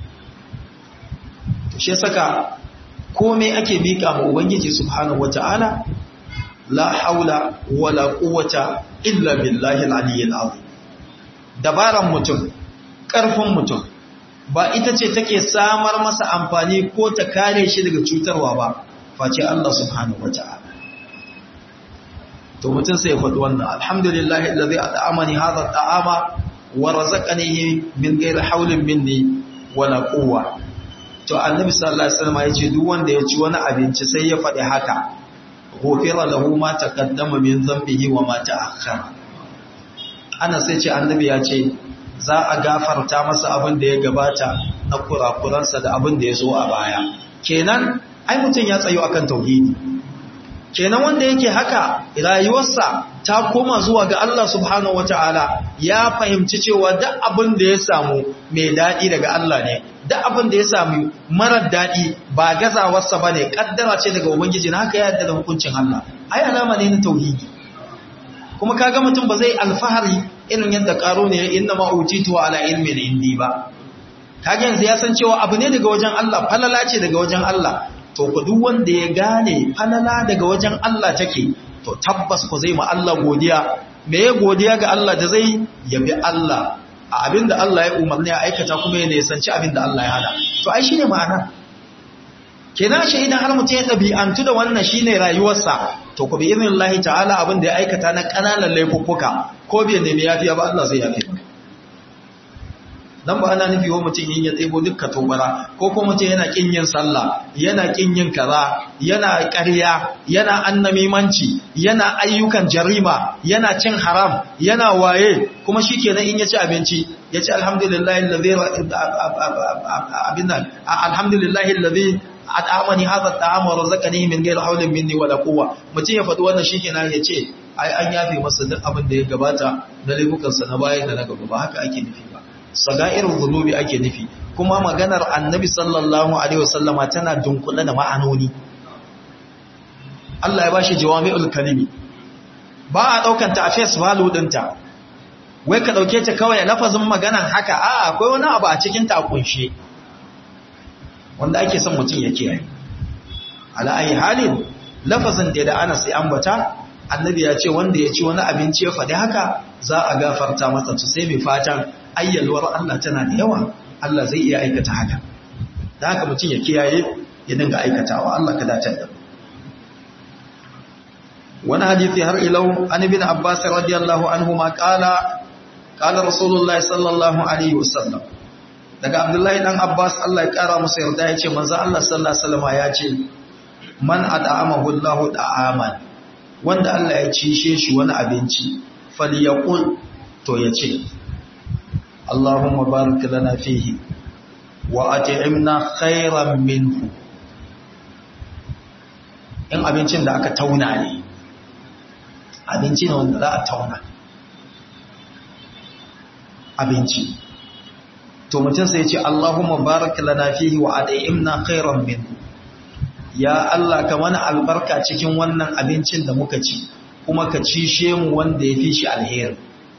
to shi saka komai ake mika ma ubangiji subhanahu wataala la haula wala quwwata illa billahi al-aliyyil azim dabaran mutum karfin mutum ba ita ce take samar masa amfani ko ta kare shi daga cutarwa ba face Allah subhanahu wataala to mutum sai ya faɗi wannan alhamdulillahi allazi at'amani hadha at'ama wa razaqanihi min ghairi hawlin minni wala quwwa to annabi sallallahu alaihi wasallam yace duk wanda ya ci wani abinci sai ya faɗi haka ghufira lahu ma taqaddama min dhanbihi wa ma ta'akhkhara ana sai ce annabi ya ce za a gafarta masa abin da ya gabata na kurakuransa da abin da ya zo a baya kenan ai mutum ya tsayo akan tauhidi kenan wanda yake haka rayuwarsa ta koma zuwa ga Allah subhanahu wataala ya fahimci cewa duk abin da ya samu mai daɗi daga Allah ne duk abin da ya samu marar daɗi ba gazawarsa ba ne ƙaddara ce daga ubangiji na haka ya yadda da hukuncin Allah ai alama ne na tauhidi kuma kaga mutum ba zai alfahari irin yadda karo ne inna ma utitu ala ilmin indi ba kaga yanzu ya san cewa abu ne daga wajen Allah falala ce daga wajen Allah to ku duk wanda ya gane falala daga wajen Allah take to tabbas ku zai ma Allah godiya me ya godiya ga Allah da zai yabi Allah a abinda Allah ya umarni ya aikata kuma ya nisanci abinda Allah ya hana to ai shine ma'ana kenan shi idan har mutum ya ɗabi'antu da wannan shine rayuwarsa to ku bi irin Allah ta'ala abin da ya aikata na ƙananan laifuffuka ko bai nemi yafiya ba Allah zai yafe ba dan ba ana nufi wa mutum yin ya tsebo dukkan tobara ko ko mutum yana kin yin sallah yana kin yin kaza yana ƙarya yana annamimanci yana ayyukan jarima yana cin haram yana waye kuma shikenan in ya ci abinci ya ci alhamdulillahi allazi abinnan alhamdulillahi allazi at'amani hadha at'ama wa razaqani min ghayri hawlin minni wala quwwa mutum ya faɗi wannan shikenan ya ce ai an yafe masa duk abin da ya gabata na laifukansa na baya da na gaba ba haka ake nufi ba sagairin zunubi ake nufi kuma maganar annabi sallallahu alaihi wasallama tana dunkule da ma'anoni Allah ya bashi jawami'ul kalimi ba a daukan ta a face value dinta wai ka dauke ta kawai lafazin maganan haka a akwai wani abu a cikin ta kunshe wanda ake son mutum ya kiyaye ala ayi halin lafazin da da Anas ya ambata annabi ya ce wanda ya ci wani abinci ya faɗi haka za a gafarta masa to sai mai fatan ayyalwar Allah tana da yawa Allah zai iya aikata haka da haka mutum ya kiyaye ya dinga aikatawa Allah ka dace da wani hadisi har ilau an ibn Abbas radiyallahu anhu ma qala qala Rasulullah sallallahu alaihi wasallam daga abdullahi dan abbas Allah ya kara masa yarda ya ce manzo Allah sallallahu alaihi wasallam ya ce man at'amahu Allahu da'aman wanda Allah ya cishe shi wani abinci falyaqul to yace Allahumma barik lana fihi wa at'imna khairan minhu in abincin da aka tauna ne abinci ne wanda za a tauna abinci to mutum sai ce Allahumma barik lana fihi wa at'imna khairan minhu ya Allah ka mana albarka cikin wannan abincin da muka ci kuma ka cishe mu wanda ya fi shi alheri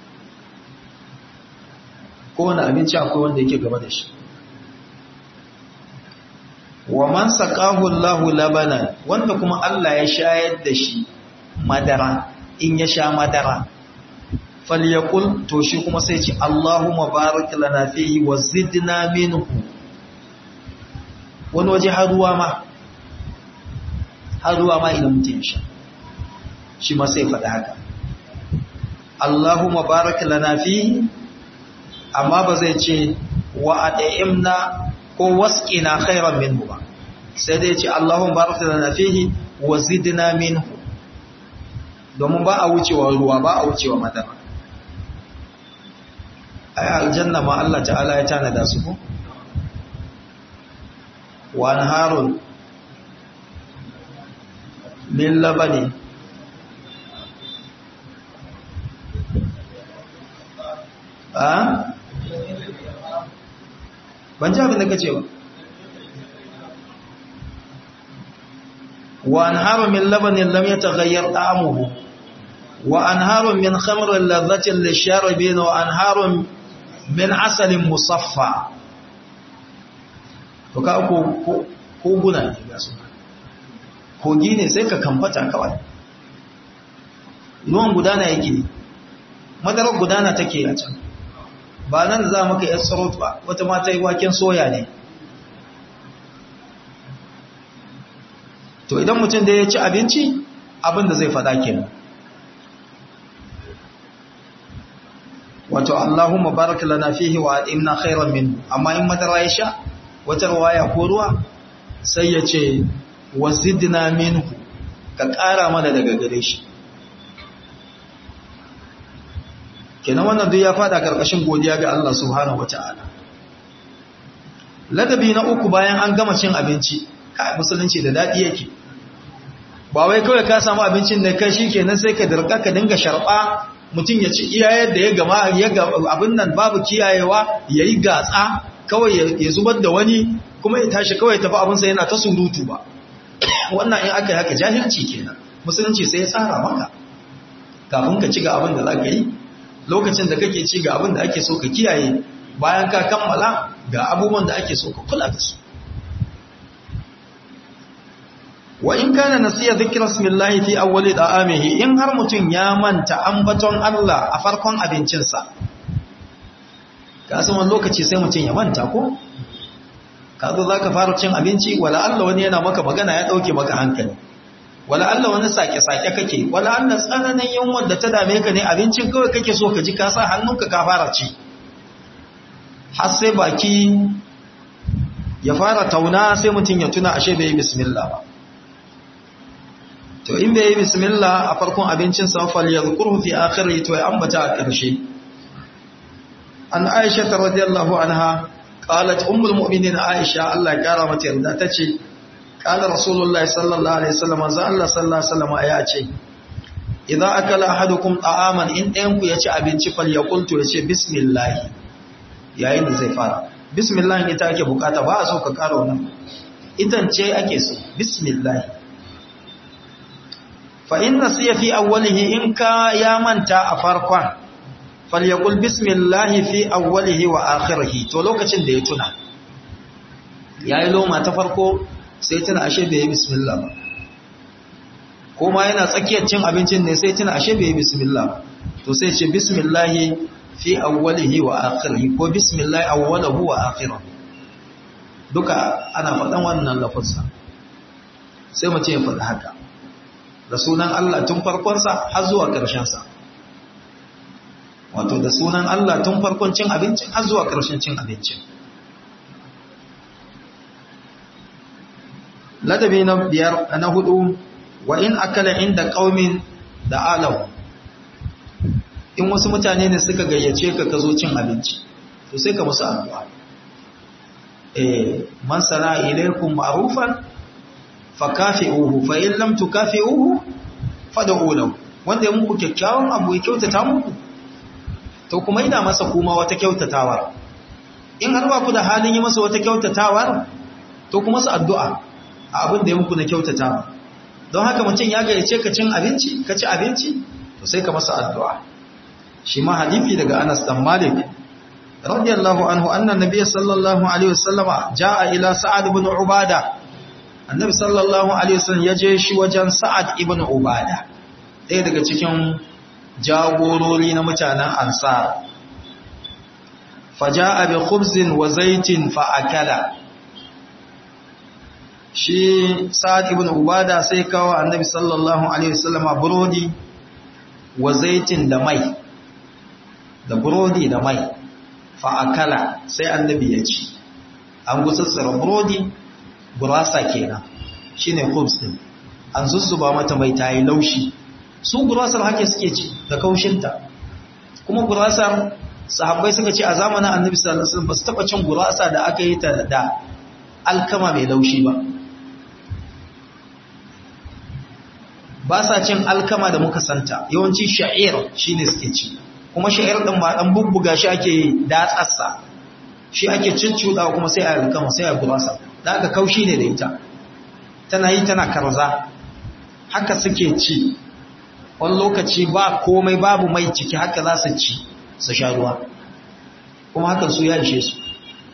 kowane abinci akwai wanda yake gaba da shi wa man saqahu Allahu labana wanda kuma Allah ya shayar da shi madara in ya sha madara falyakul to shi kuma sai ce Allahumma barik lana fihi wa zidna minhu wani waje har ruwa ma har ruwa ma idan mutum sha shi ma sai faɗi haka Allahumma barik lana fihi amma ba zai ce wa ad'imna ko wasqina khairan minhu ba sai dai ce Allahumma barik lana fihi wa zidna minhu domin ba a wucewa ruwa ba a wucewa madara ai aljanna ma Allah ta'ala ya tanada su ko wa anharun min labani a ban ji abin da kace ba wa anharun min labanin lam yataghayyar ta'amuhu wa anharun min khamrin ladhatin lisharibin wa anharun min asalin musaffa to ka ko koguna ne ga su kogi ne sai ka kamfata kawai ruwan gudana yake madarar gudana take a can ba nan za maka yar sarot ba wata mata yi waken soya ne to idan mutum da ya ci abinci abin da zai fada kenan wato Allahumma barik lana fihi wa adimna khairan min amma in madara ya sha wata ruwaya ko ruwa sai ya ce wazidna minhu ka ƙara mana daga gare shi kenan wannan duk ya fada karkashin godiya ga Allah subhanahu wataala ladabi na uku bayan an gama cin abinci kai musulunci da dadi yake ba wai kawai ka samu abincin da kai shikenan sai ka dirka ka dinga sharba mutum ya ci iya yadda ya gama ya abin nan babu kiyayewa yayi gatsa kawai ya zubar da wani kuma ya tashi kawai tafi abinsa yana ta surutu ba wannan in aka yi haka jahilci kenan musulunci sai ya tsara maka kafin ka ci ga abin da za ka yi lokacin da kake ci ga abin da ake so ka kiyaye bayan ka kammala ga abubuwan da ake so ka kula da su wa in kana nasiya dhikra smillahi fi awwali da'amihi in har mutun ya manta ambaton Allah a farkon abincinsa ka san wani lokaci sai mutun ya manta ko ka zo zaka fara cin abinci wala Allah wani yana maka magana ya dauke maka hankali wala Allah wani sake-sake kake wala Allah tsananin yunwar da ta dame ka ne abincin kawai kake so ka ji ka sa hannunka ka fara ci har sai baki ya fara tauna sai mutum ya tuna ashe bai yi bismillah ba to in bai yi bismillah a farkon abincin sa fal yadhkuruhu fi akhirih to ya ambata a ƙarshe an Aisha radhiyallahu anha qalat ummul mu'minin Aisha Allah ya kara mata yarda tace qala rasulullahi sallallahu alaihi wasallam za Allah sallallahu alaihi wasallam ya ce idan akala ahadukum ta'aman in ɗayan ku ya ci abinci fal yaqul to ya ce bismillah yayin da zai fara bismillah ita ake bukata ba a so ka kara wannan idan ce ake so bismillah fa in nasiya fi awwalihi in ka ya manta a farkon falyaqul bismillah fi awwalihi wa akhirih to lokacin da ya tuna yayi loma ta farko sai tuna ashe bai yi bismillah ba ko ma yana tsakiyar cin abincin ne sai tuna ashe bai yi bismillah ba to sai ce bismillah fi awwalihi wa akhirih ko bismillah awwalahu wa akhirih duka ana faɗan wannan lafazza sai mu ce ya faɗi haka da sunan Allah tun farkonsa har zuwa ƙarshensa wato da sunan Allah tun farkon cin abincin har zuwa ƙarshen cin abincin ladabi na biyar na hudu wa in akala inda qaumin da alahu in wasu mutane ne suka gayyace ka ka zo cin abinci to sai ka musu addu'a eh man sana ilaykum ma'rufan fakafi'uhu fa in lam tukafi'uhu fad'u lahu wanda ya muku kyakkyawan abu ya kyautata muku to kuma ina masa kuma wata kyautatawar in har ba ku da halin yi masa wata kyautatawar to kuma su addu'a a abin da ya muku na kyautatawa don haka mutum ya gayyace ka cin abinci ka ci abinci to sai ka masa addu'a shi ma hadisi daga Anas dan Malik radiyallahu anhu anna nabiy sallallahu alaihi wasallam jaa ila Sa'ad ibn Ubada annabi sallallahu alaihi wasallam yaje shi wajen Sa'ad ibn Ubada ɗaya daga cikin jagorori na mutanen Ansar faja'a bi khubzin wa zaitin fa akala shi Sa'ad ibn Ubada sai kawo annabi sallallahu alaihi wasallam burodi wa zaitin da mai da burodi da mai fa'akala sai annabi ya ci an gutsatsara burodi gurasa kenan shi ne kubs din an zuzzuba mata mai ta yi laushi su gurasar hake suke ci da kaushinta kuma gurasar sahabbai suka ce a zamanin annabi sallallahu alaihi wasallam ba su taba cin gurasa da aka yi ta da alkama mai laushi ba ba sa cin alkama da muka santa yawanci sha'ir shine suke ci kuma sha'ir din ma dan bubbuga shi ake datsarsa shi ake cincuda kuma sai a alkama sai a gurasa da aka kaushi ne da ita tana yi tana karza haka suke ci wani lokaci ba komai babu mai ciki haka za su ci su sha ruwa kuma hakan su ya ishe su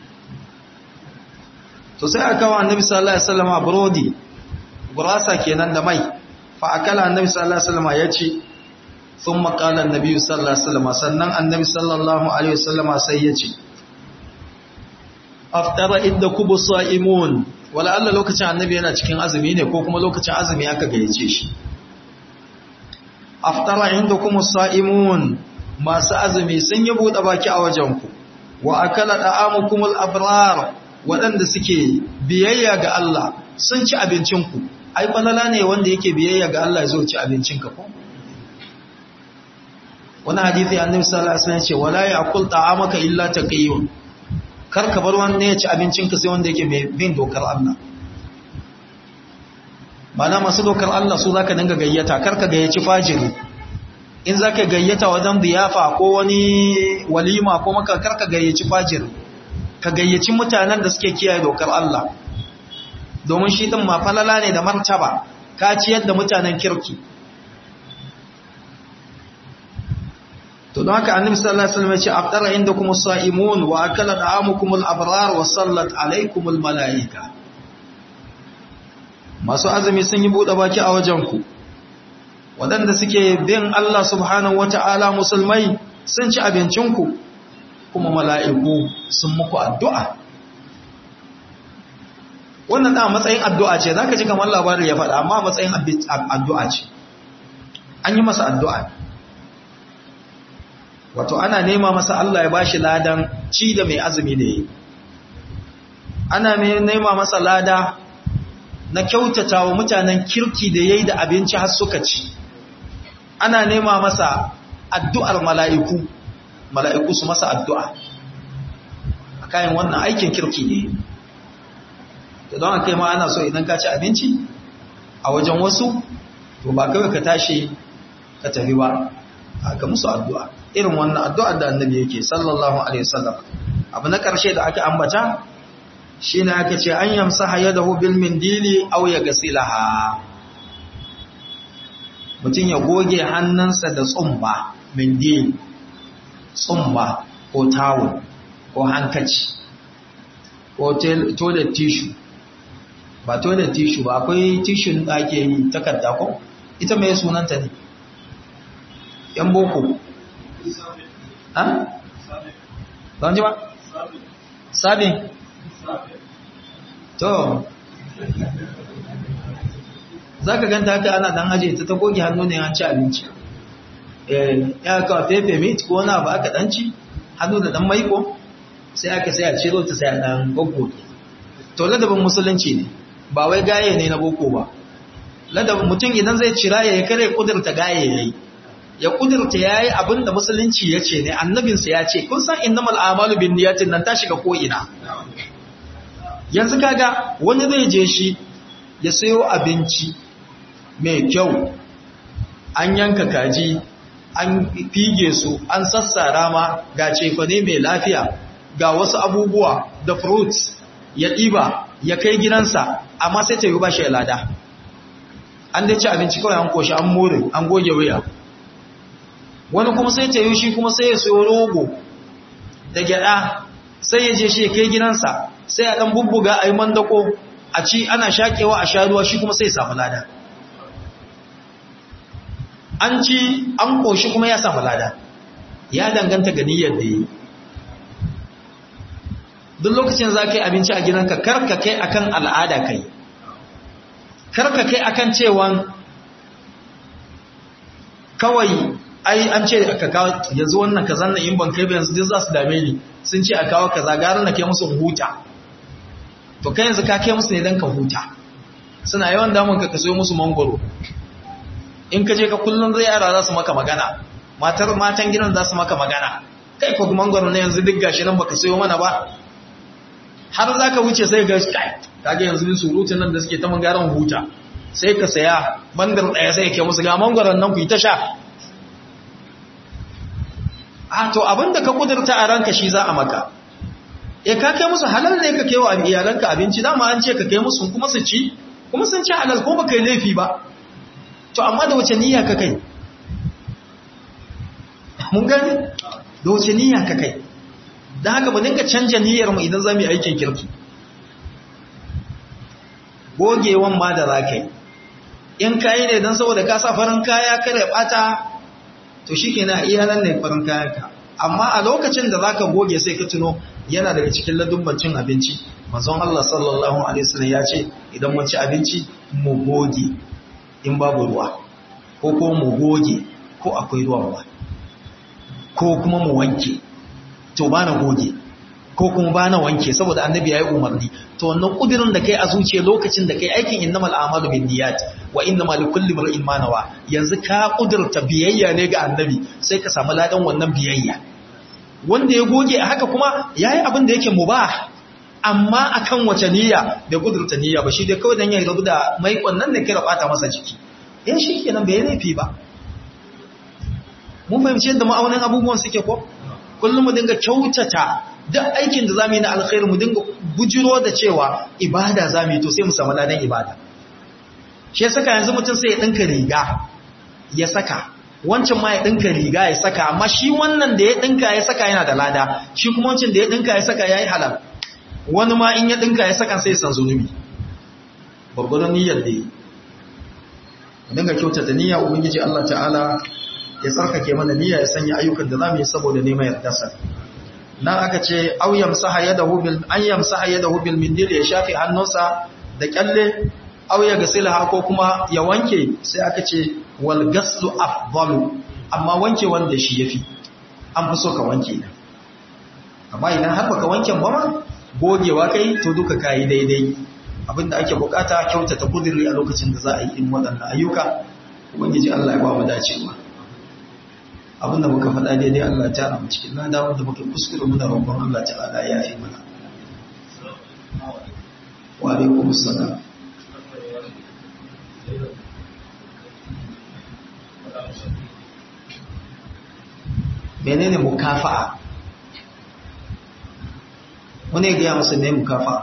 to sai aka kawo annabi sallallahu alaihi wasallam burodi gurasa kenan da mai fa akala annabi sallallahu alaihi wasallam ya ci thumma qala annabi sallallahu alaihi wasallam sannan annabi sallallahu alaihi wasallam sai ya ci aftara idda kubu sa'imun wala Allah lokacin annabi yana cikin azumi ne ko kuma lokacin azumi aka gayyace shi aftara indakum sa'imun masu azumi sun yi bude baki a wajenku wa akala da'amukumul abrar waɗanda suke biyayya ga Allah sun ci abincinku ai balala ne wanda yake biyayya ga Allah zo ci abincinka ko wani hadisi annabi sallallahu alaihi wasallam ce wala ya'kul ta'amaka illa taqiyyun kar ka bar wanda ya ci abincinka sai wanda yake mai bin dokar Allah mana masu dokar Allah su zaka dinga gayyata kar ka gayyaci fajiri in zaka gayyata wajen biyafa ko wani walima ko maka kar ka gayyaci fajiri ka gayyaci mutanen da suke kiyaye dokar Allah domin shi din mafalala ne da martaba ka ciyar da mutanen kirki to don haka annabi sallallahu alaihi wasallam ya ce afdara indakum as-sa'imun wa akala da'amukum al-abrar wa sallat alaykum al-malaika masu azumi sun yi bude baki a wajen ku wadanda suke bin Allah subhanahu wata'ala musulmai sun ci abincin ku kuma mala'iku sun muku addu'a wannan da matsayin addu'a ce zaka ji kamar labarin ya faɗa amma matsayin addu'a ce an yi masa addu'a wato ana nema masa Allah ya bashi ladan ci da mai azumi da yi ana nema masa lada na kyautata wa mutanen kirki da yayi da abinci har suka ci ana nema masa addu'ar mala'iku mala'iku su masa addu'a a kayan wannan aikin kirki ne da don aka yi ma ana so idan ka ci abinci a wajen wasu to ba kawai ka tashi ka tafi ba aka musu addu'a irin wannan addu'ar da annabi yake sallallahu alaihi wasallam abu na ƙarshe da aka ambata shine aka ce an yamsaha yadahu bil mindili aw yaghsilaha mutum ya goge hannunsa da tsumba mindil tsumba ko tawul ko hankaci ko toilet tissue ba toilet tissue ba akwai tissue da ake yi takarda ko ita mai sunanta ne yan boko ha? don ji ba? sabin to za ka ganta haka ana dan aje ta ta goge hannu ne an ci abinci ya kawo fefe meat ko na ba aka dan ci hannu da dan maiko sai aka sai a ciro ta sai a dan goggoge to ladabin musulunci ne ba wai gaye ne na boko ba ladabin mutum idan zai cira ya yi kare kudurta gaye ya yi ya kudurta ya yi abin da musulunci ya ce ne annabinsa ya ce kun san innamal amalu bin niyatin nan ta shiga ko'ina yanzu kaga wani zai je shi ya sayo abinci mai kyau an yanka kaji an fige su an sassara ma ga cefane mai lafiya ga wasu abubuwa da fruits ya ɗiba ya kai gidansa amma sai ta yi ba shi lada an dai ci abinci kawai an koshi an more an goge wuya wani kuma sai ta yi shi kuma sai ya sayo rogo da gyada sai ya je shi ya kai gidansa sai a ɗan bubbuga a yi mandako a ci ana shakewa a sha ruwa shi kuma sai ya samu lada an ci an koshi kuma ya samu lada ya danganta ga niyyar da yi duk lokacin za ka yi abinci a gidanka karka kai akan al'ada kai karka kai akan cewan kawai ai an ce aka kawo yanzu wannan kaza na in ban kai ba yanzu duk za su dame ni sun ce a kawo kaza gara na kai musu huta to kai yanzu ka kai musu ne don ka huta suna yawan damun ka kaso musu mangoro in ka je ka kullum zai yara za su maka magana matar matan gidan za su maka magana kai ko mangoro ne yanzu duk gashi nan baka sayo mana ba har za ka wuce sai ga kai kage yanzu din surutun nan da suke ta mangaran huta sai ka saya bandar daya sai ke musu ga mangoron nan ku yi ta sha a to abinda ka kudurta a ranka shi za a maka e ka kai musu halal ne ka kaiwa iyalanka abinci dama an ce ka kai musu kuma su ci kuma sun ci halal ko baka yi laifi ba to amma da wace niyya ka kai mun gani da wace niyya ka kai don haka mu dinga canja niyyar mu idan za mu yi aikin kirki gogewan ma da za ka yi in kayi ne don saboda ka sa farin kaya kare bata to shi ke na iyalan ne farin kayanka amma a lokacin da za ka goge sai ka tuno yana daga cikin ladubban cin abinci manzon Allah sallallahu alaihi wasallam ya ce idan mun ci abinci mu goge in babu ruwa ko ko mu goge ko akwai ruwan ruwa ko kuma mu wanke to ba na goge ko kuma ba na wanke saboda annabi ya yi umarni to wannan kudirin da kai a zuciya lokacin da kai aikin innamal a'malu bin niyyat wa innamal likulli imrin ma nawa yanzu ka kudirta biyayya ne ga annabi sai ka samu ladan wannan biyayya wanda ya goge a haka kuma yayi abin da yake mubah amma akan wace niyya bai kudurta niyya ba shi dai kawai dan ya rabu da mai wannan da kira bata masa jiki eh shikenan bai laifi ba mun fahimci yadda ma'aunin abubuwan suke ko kullum mu dinga kyautata duk aikin da zamu yi na alkhairi mu dinga bujiro da cewa ibada zamu yi to sai mu samu ladan ibada shi saka yanzu mutum sai ya dinka riga ya saka wancan ma ya dinka riga ya saka amma shi wannan da ya dinka ya saka yana da lada shi kuma wancan da ya dinka ya saka yayi halal wani ma in ya dinka ya saka sai san zunubi babbar niyyar da yi dinga kyautata niyya ubangiji Allah ta'ala ya tsarkake mana niyya ya sanya ayyukan da zamu yi saboda neman yardarsa nan aka ce aw yamsaha yadahu bil an yamsaha yadahu bil mindil ya shafi hannunsa da kyalle aw ya gasila ko kuma ya wanke sai aka ce wal gaslu afdalu amma wanke wanda shi yafi an fi so ka wanke amma idan har baka wanke ba ma gogewa kai to duka kai daidai abinda ake bukata kyautata kudiri a lokacin da za a yi in waɗannan ayyuka ubangiji Allah ya ba mu dacewa abinda muka faɗa daidai Allah ta ramu cikin lada wanda muka kuskure muna roƙon Allah ta'ala ya fi mana wa alaikum assalam menene mukafa'a wani ya gaya masa ne mukafa'a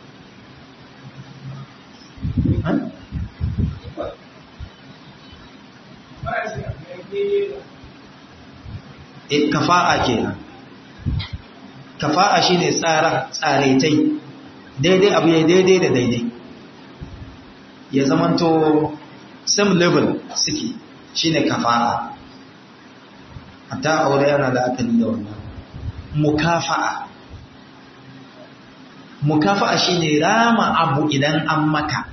e kafa'a kenan kafa'a shine tsara tsaraitai daidai abu ya daidai da daidai ya zamanto same level suke shine kafa'a hatta aure yana da akali da wannan mukafa'a mukafa'a shine rama abu idan an maka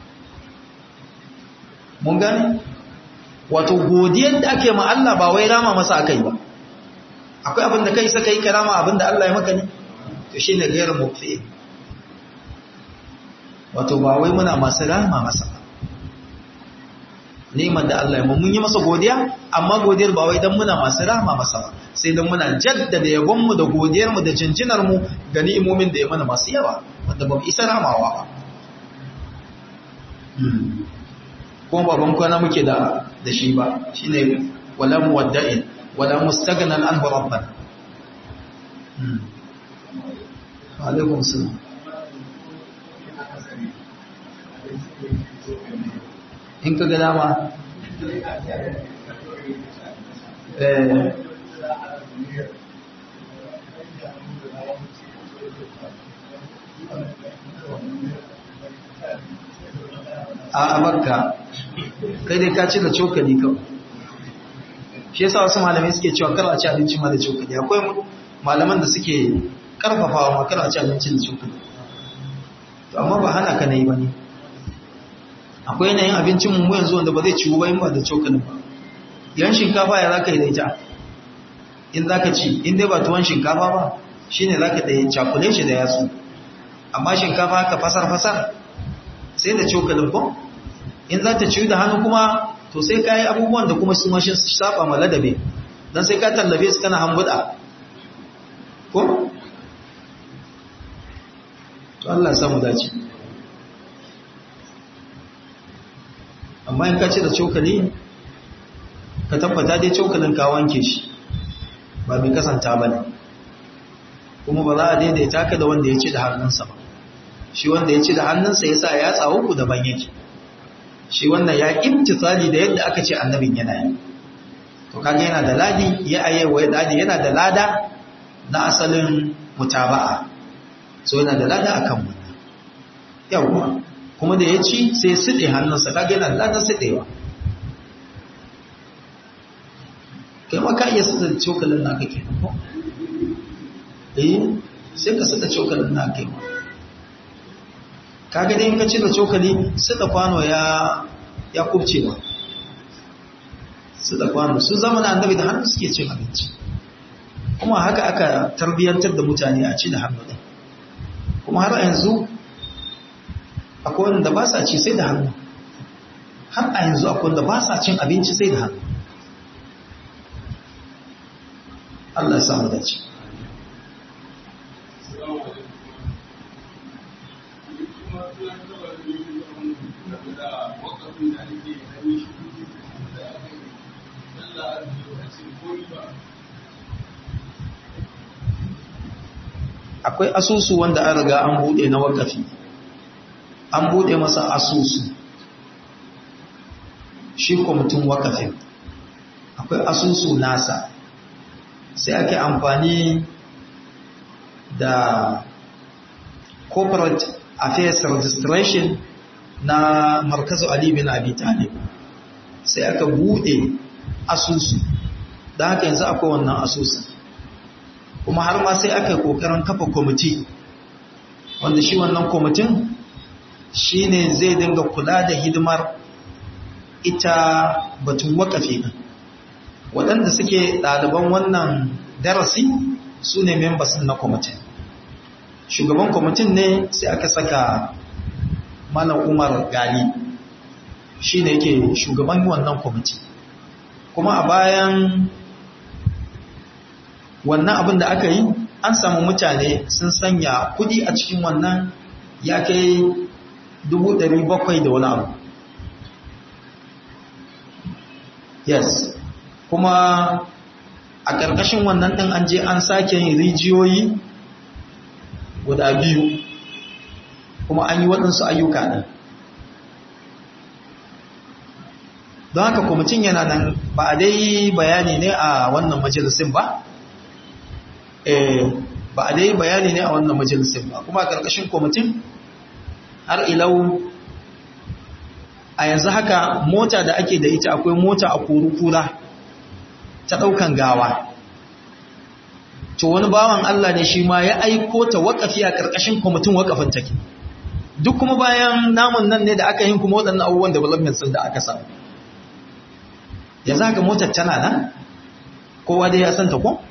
mun gani wato godiyar da ake ma Allah ba wai rama masa akai ba akwai abin da kai saka yi karama abin da Allah ya maka ne to shine gairu mufi wato ba wai muna masu rama masa ba neman da Allah ya mun yi masa godiya amma godiyar ba wai dan muna masu rama masa ba sai dan muna jaddada yabon mu da godiyar mu da jinjinar mu ga ni'imomin da ya mana masu yawa wanda ba mu isa ramawa ba kuma baban kwana muke da da shi ba shine wala muwadda'in wala mustaghnan anhu rabban wa alaikum salam in ka ga dama eh a makka kai dai ka ci da cokali kawai shi yasa wasu malamai suke cewa kar a ci abinci ma da cokali akwai malaman da suke karfafawa ma kar a ci abinci da cokali to amma ba hana ka nayi bane akwai yanayin abincin mu yanzu wanda ba zai ciwu ba in ba da cokalin ba yan shinkafa ya zaka yi da ita in zaka ci in dai ba tuwon shinkafa ba shine zaka da cakule shi da yatsu amma shinkafa haka fasar fasar sai da cokalin ko in za ta ciwu da hannu kuma to sai ka yi abubuwan da kuma sun washin saba ma ladabe don sai ka tallafe su kana hambuda ko? to Allah samu dace amma in ka ce da cokali ka tabbata dai cokalin ka wanke shi ba mai kasanta ba ne kuma ba za a daidaita ka da wanda ya ci da hannunsa ba shi wanda ya ci da hannunsa ya sa ya tsawo ku daban yake shi wannan ya imtisali da yadda aka ce annabin yana yi to kaga yana da ladi ya ayewa ladi yana da lada na asalin mutaba'a so yana da lada akan wannan yawa kuma da ya ci sai side hannunsa kaga yana da ladan sidewa kai ma ka iya sida cokalin naka ke ko eh sai ka sida cokalin naka ke kaga dai in ka ci da cokali suka kwano ya ya kubce ba suka kwano su zama da annabi da hannu suke cin abinci kuma haka aka tarbiyyantar da mutane a ci da hannu din kuma har yanzu akwai wanda ba sa ci sai da hannu har a yanzu akwai wanda ba sa cin abinci sai da hannu Allah ya samu dace akwai asusu wanda an riga an bude na wakafi an bude masa asusu shi kwamitin wakafin akwai asusu nasa sai ake amfani da corporate affairs registration na markazu ali bin abi talib sai aka bude asusu da haka yanzu akwai wannan asusun kuma har ma sai aka yi kokarin kafa kwamiti wanda shi wannan kwamitin shi ne zai dinga kula da hidimar ita batun wakafi ɗin waɗanda suke ɗaliban wannan darasi su ne members na kwamitin shugaban kwamitin ne sai aka saka malam umar gali shi ne yake shugaban wannan kwamiti kuma a bayan wannan abin da aka yi an samu mutane sun sanya kudi a cikin wannan ya kai bakwai da wani abu yes kuma a ƙarƙashin wannan ɗin an je an sake yin rijiyoyi guda biyu kuma an yi waɗansu ayyuka ɗin don haka kwamitin yana nan ba a dai bayani ne a wannan majalisin ba ba a dai bayani ne a wannan majalisin ba kuma a ƙarƙashin kwamitin har ilau a yanzu haka mota da ake da ita akwai mota a kura ta ɗaukan gawa to wani bawan Allah ne shi ma ya aiko ta waƙafi a ƙarƙashin kwamitin waƙafin take duk kuma bayan namun nan ne da aka yin kuma waɗannan abubuwan development sun da aka samu yanzu haka motar tana nan kowa dai ya santa ko?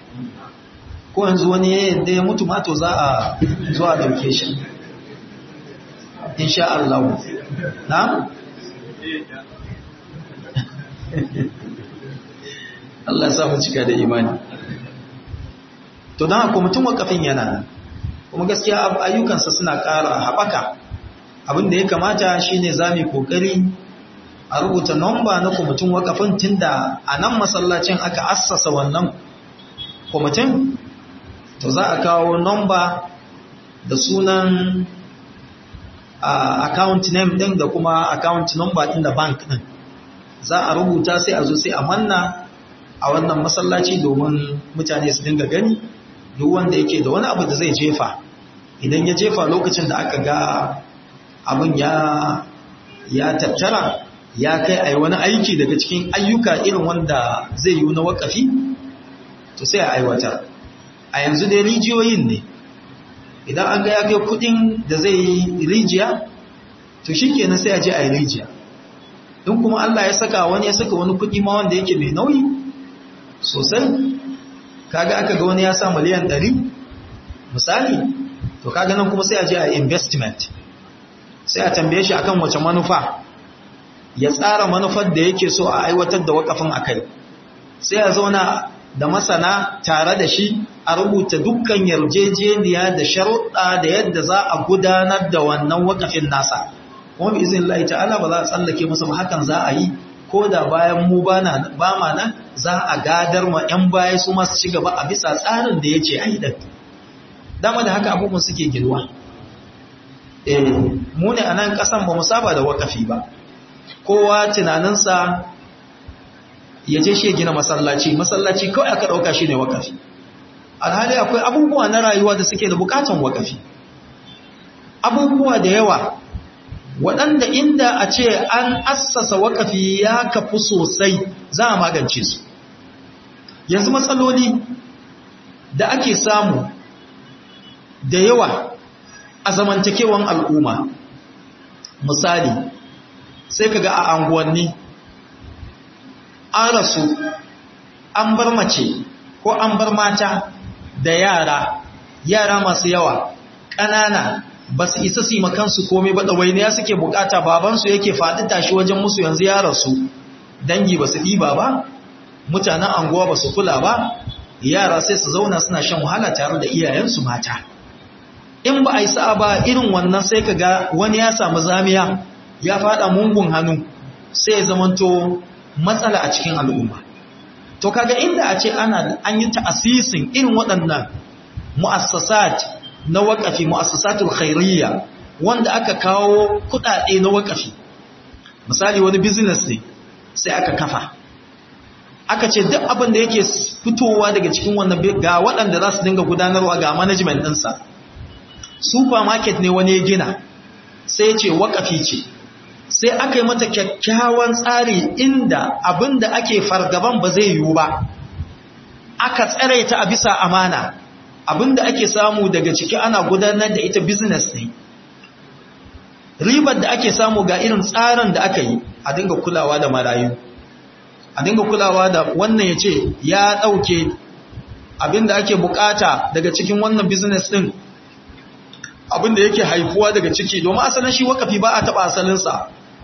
ko yanzu wani yadda ya mutu mato za a zuwa dauke shi insha Allah na Allah ya samu cika da imani to don haka mutum wakafin yana nan kuma gaskiya ayyukansa suna ƙara haɓaka abin da ya kamata shine za mu kokari a rubuta nomba na kwamitin wakafin tunda a nan masallacin aka assasa wannan kwamitin to za a kawo nomba da sunan account name din da kuma account number din da bank din za a rubuta sai a zo sai a manna a wannan masallaci domin mutane su dinga gani duk wanda yake da wani abu da zai jefa idan ya jefa lokacin da aka ga abin ya ya tattara ya kai a wani aiki daga cikin ayyuka irin wanda zai yi na wakafi to sai a aiwatar a yanzu dai rijiyoyin ne idan an ga ya kai kudin da zai yi rijiya to shi kenan sai a je a yi rijiya in kuma Allah ya saka wani ya saka wani kudi ma wanda yake mai nauyi sosai kaga aka ga wani ya sa miliyan 100 misali to kaga nan kuma sai a je a investment sai a tambaye shi akan wace manufa ya tsara manufar da yake so a aiwatar da wakafin akai sai a zauna da masana tare da shi a rubuta dukkan yarjejeniya da sharuɗa da yadda za a gudanar da wannan wakafin nasa kuma bi izin Allah ta'ala ba za a tsallake musu ba hakan za a yi ko da bayan mu ba ma nan za a gadar ma 'yan baya su masu ci gaba a bisa tsarin da ya ce a yi da dama da haka abubuwan suke girwa mu ne a nan ƙasan ba mu saba da wakafi ba kowa tunaninsa ya je shi gina masallaci masallaci kawai aka ɗauka shi ne wakafi alhali akwai abubuwa na rayuwa da suke da bukatan wakafi abubuwa da yawa waɗanda inda a ce an assasa wakafi ya kafu sosai za a magance su yanzu matsaloli da ake samu da yawa a zamantakewan al'umma misali sai kaga a anguwanni an rasu an bar mace ko an bar mata da yara yara masu yawa ƙanana ba su isa su yi makansu komai ba ɗawainiya suke bukata babansu yake faɗi tashi wajen musu yanzu ya rasu dangi ba su ɗiba ba mutanen anguwa ba su kula ba yara sai su zauna suna shan wahala tare da iyayensu mata in ba a yi sa'a ba irin wannan sai ka ga wani ya samu zamiya ya faɗa mungun hannu sai ya zamanto matsala a cikin al'umma to kaga inda a ce ana an yi ta'asisin irin waɗannan mu'assasat na waƙafi mu'assasatul khairiyya wanda aka kawo kuɗaɗe na waƙafi misali wani business ne sai aka kafa aka ce duk abin da yake fitowa daga cikin wannan ga waɗanda za su dinga gudanarwa ga management ɗinsa supermarket ne wani ya gina sai ce waƙafi ce sai aka yi mata kyakkyawan tsari inda abin da ake fargaban ba zai yiwu ba aka tsare ta a bisa amana abin da ake samu daga ciki ana gudanar da ita business ne ribar da ake samu ga irin tsarin da aka yi a dinga kulawa da marayu a dinga kulawa da wannan ya ce ya ɗauke abin da ake bukata daga cikin wannan business ɗin abin da yake haifuwa daga ciki domin asalin shi wakafi ba a taɓa asalinsa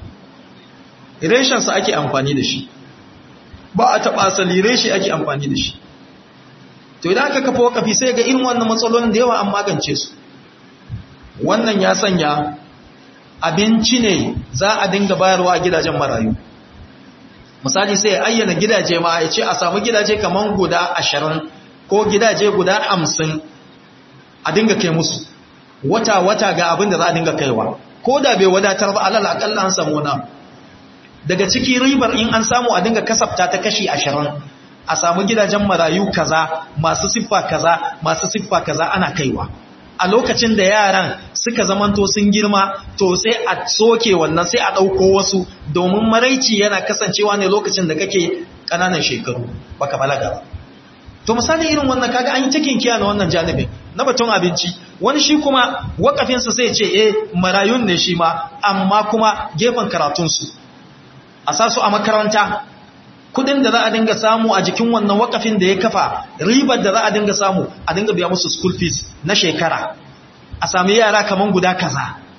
reshensa ake amfani da shi ba a taɓa asali reshe ake amfani da shi to idan aka kafa wakafi sai ga irin wannan matsalolin da yawa an magance su wannan ya sanya abinci ne za a dinga bayarwa a gidajen marayu misali sai ya ayyana gidaje ma ya ce a samu gidaje kamar guda ashirin ko gidaje guda hamsin a dinga kai musu wata-wata ga abin da za a dinga kaiwa ko da bai wadatar ba alal akalla an samu na daga ciki ribar in an samu a dinga kasafta ta kashi ashirin a samu gidajen marayu kaza masu siffa kaza masu siffa kaza ana kaiwa a lokacin da yaran suka zamanto sun girma to sai a soke wannan sai a ɗauko wasu domin maraici yana kasancewa ne lokacin da kake ƙananan shekaru baka balaga ba to misali irin wannan kaga an yi cikin kiya na wannan janibin na batun abinci wani shi kuma wakafinsa sai ce eh marayun ne shi ma amma kuma gefen karatunsu a sa su a makaranta kudin da za a dinga samu a jikin wannan wakafin da ya kafa ribar da za a dinga samu a dinga biya musu school fees na shekara a sami yara kaman guda kaza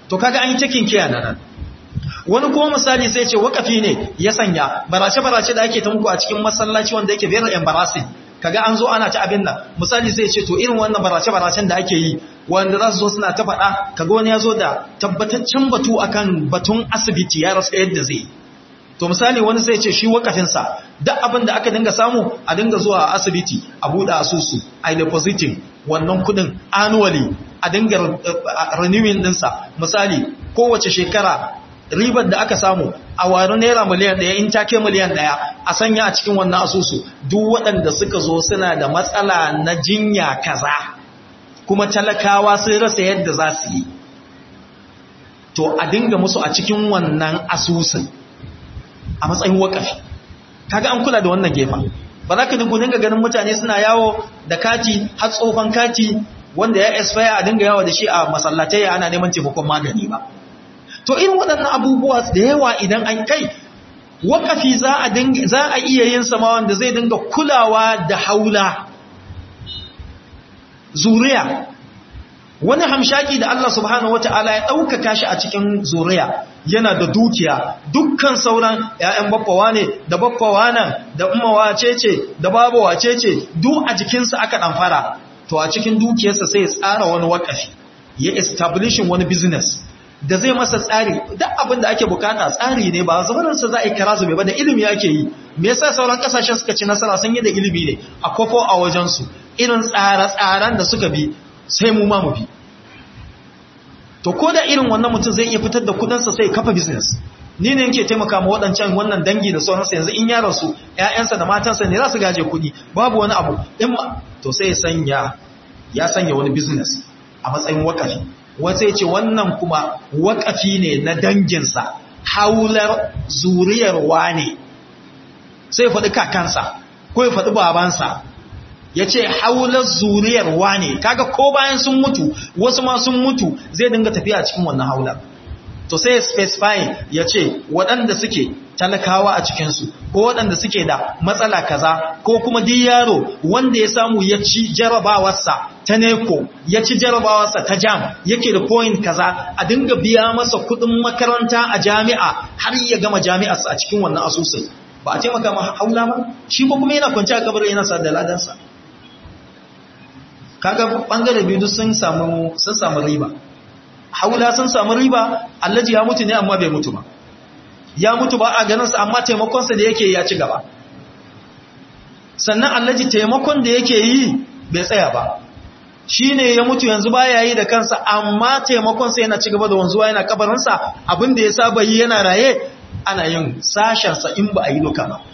to kaga an yi takin kiya nan wani kuma misali sai ce wakafi ne ya sanya barace-barace da ake ta muku a cikin masallaci wanda yake very embarrassing kaga an zo ana ta abin nan misali sai ce to irin wannan barace-baracen da ake yi wanda za su zo suna ta faɗa kaga wani ya zo da tabbataccen batu akan batun asibiti ya rasa yadda zai to misali wani sai ce shi wakafinsa duk abin da aka dinga samu a dinga zuwa a asibiti a buɗe asusu a depositing wannan kudin annually a dinga renewing ɗinsa misali kowace shekara ribar da aka samu a wari naira miliyan ɗaya in take miliyan ɗaya a sanya a cikin wannan asusu duk waɗanda suka zo suna da matsala na jinya kaza kuma talakawa sun rasa yadda za su yi to a dinga musu a cikin wannan asusun a matsayin wakafi kaga an kula da wannan gefen ba za ka dinga ganin mutane suna yawo da kati har tsofan kati wanda ya expire a dinga yawo da shi a masallatai ana neman taimakon magani ba to irin waɗannan abubuwa da yawa idan an kai wakafi za a dinga za a iya yin sama wanda zai dinga kulawa da haula zuriya wani hamshaki da Allah subhanahu wata'ala ya ɗaukaka shi a cikin zuriya yana da dukiya dukkan sauran ‘ya'yan baffawa ne da baffawa nan da umawa ce da babawa ce duk a jikinsa aka ɗamfara to a cikin dukiyarsa sai ya tsara wani wakafi ya establishin wani business da zai masa tsari duk abin da ake bukata tsari ne ba zamaninsa za a yi kara zube ba da ilimi ake yi me yasa sauran kasashen suka ci nasara sun yi da ilimi ne a kofo a wajensu irin tsare-tsaren da suka bi sai mu ma mu bi to ko da irin wannan mutum zai iya fitar da kudinsa sai kafa business ni ne yake taimaka ma waɗancan wannan dangi da sauransa yanzu in ya rasu ƴaƴansa da matansa ne za su gaje kuɗi babu wani abu in ma to sai sanya ya sanya wani business a matsayin wakafi wata ya ce wannan kuma wakafi ne na danginsa haular zuriyar wane sai faɗi kakansa ko ya faɗi babansa ya ce haular zuriyar wane kaga ko bayan sun mutu wasu ma sun mutu zai dinga tafiya cikin wannan haular to sai specify ya ce waɗanda suke talakawa a cikinsu ko waɗanda suke da matsala kaza ko kuma duk yaro wanda ya samu ya ci jarabawarsa ta neko ya ci jarabawarsa ta jam yake da point kaza a dinga biya masa kuɗin makaranta a jami'a har ya gama jami'arsa a cikin wannan asusun ba a taimaka ma haula ba shi ko kuma yana kwanci a kabarin yana sa da ladansa kaga bangare biyu sun samu sun samu riba haula sun samu riba allaji ya mutu ne amma bai mutu ba ya mutu ba a ganinsa amma taimakonsa da yake ya ci gaba sannan allaji taimakon da yake yi bai tsaya ba shi ne ya mutu yanzu ba ya yi da kansa amma taimakonsa yana ci gaba da wanzuwa yana kabarinsa abinda ya saba yi yana raye ana yin sashensa in ba a yi duka ba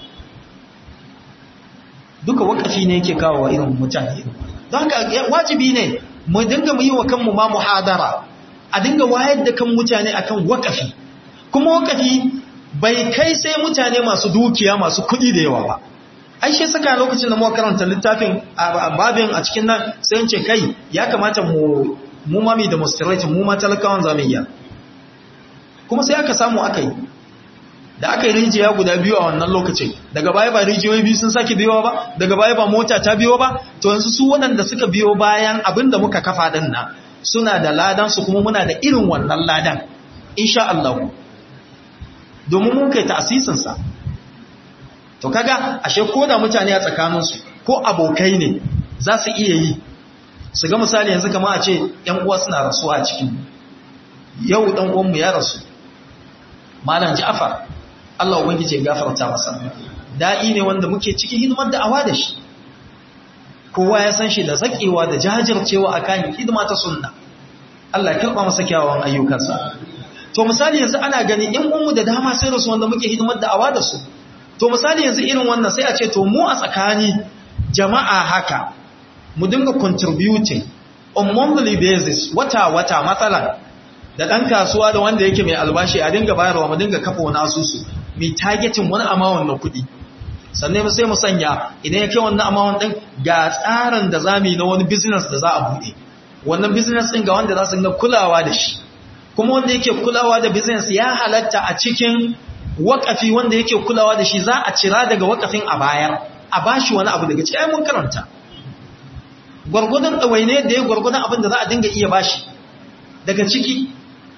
duka wakafi ne yake kawo wa irin mutane don haka wajibi ne mu dinga mu yi wa kanmu ma muhadara a dinga wayar da kan mutane akan wakafi kuma wakafi bai kai sai mutane masu dukiya masu kuɗi da yawa ba ai shi saka lokacin da muka karanta littafin babin a cikin nan sai in ce kai ya kamata mu mu mami demonstrate mu ma talakawan zamiyya kuma sai aka samu aka yi da aka yi rijiya guda biyu a wannan lokacin daga baya ba rijiyoyi biyu sun sake biyo ba daga baya ba mota ta biyo ba to yanzu su waɗanda suka biyo bayan abin da muka kafa din nan suna da ladan su kuma muna da irin wannan ladan insha Allah domin mun kai ta'asisin sa to kaga ashe ko da mutane a tsakanin su ko abokai ne za su iya yi su ga misali yanzu kamar a ce ƴan uwa suna rasuwa a cikin yau dan uwan mu ya rasu malam Ja'far Allah ubangije ya gafarta masa da'i ne wanda muke cikin hidimar da'awa da shi kowa ya san shi da zakewa da jajircewa akan hidima ta sunna Allah ya karba masa kyawawan ayyukansa to misali yanzu ana gani in ummu da dama sai rasu wanda muke hidimar da'awa da su to misali yanzu irin wannan sai a ce to mu a tsakani jama'a haka mu dinga contributing on monthly basis wata wata matsalan da ɗan kasuwa da wanda yake mai albashi a dinga bayarwa mu dinga kafa wani asusu mai targetin wani amawon na kuɗi sannan sai mu sanya idan ya kai wannan amawon ɗin ga tsarin da za mu yi na wani business da za a buɗe wannan business ɗin ga wanda za su dinga kulawa da shi kuma wanda yake kulawa da business ya halatta a cikin wakafi wanda yake kulawa da shi za a cira daga wakafin a bayar a bashi wani abu daga cikin mun karanta gwargwadon ɗawaine da ya gwargwadon abin da za a dinga iya bashi daga ciki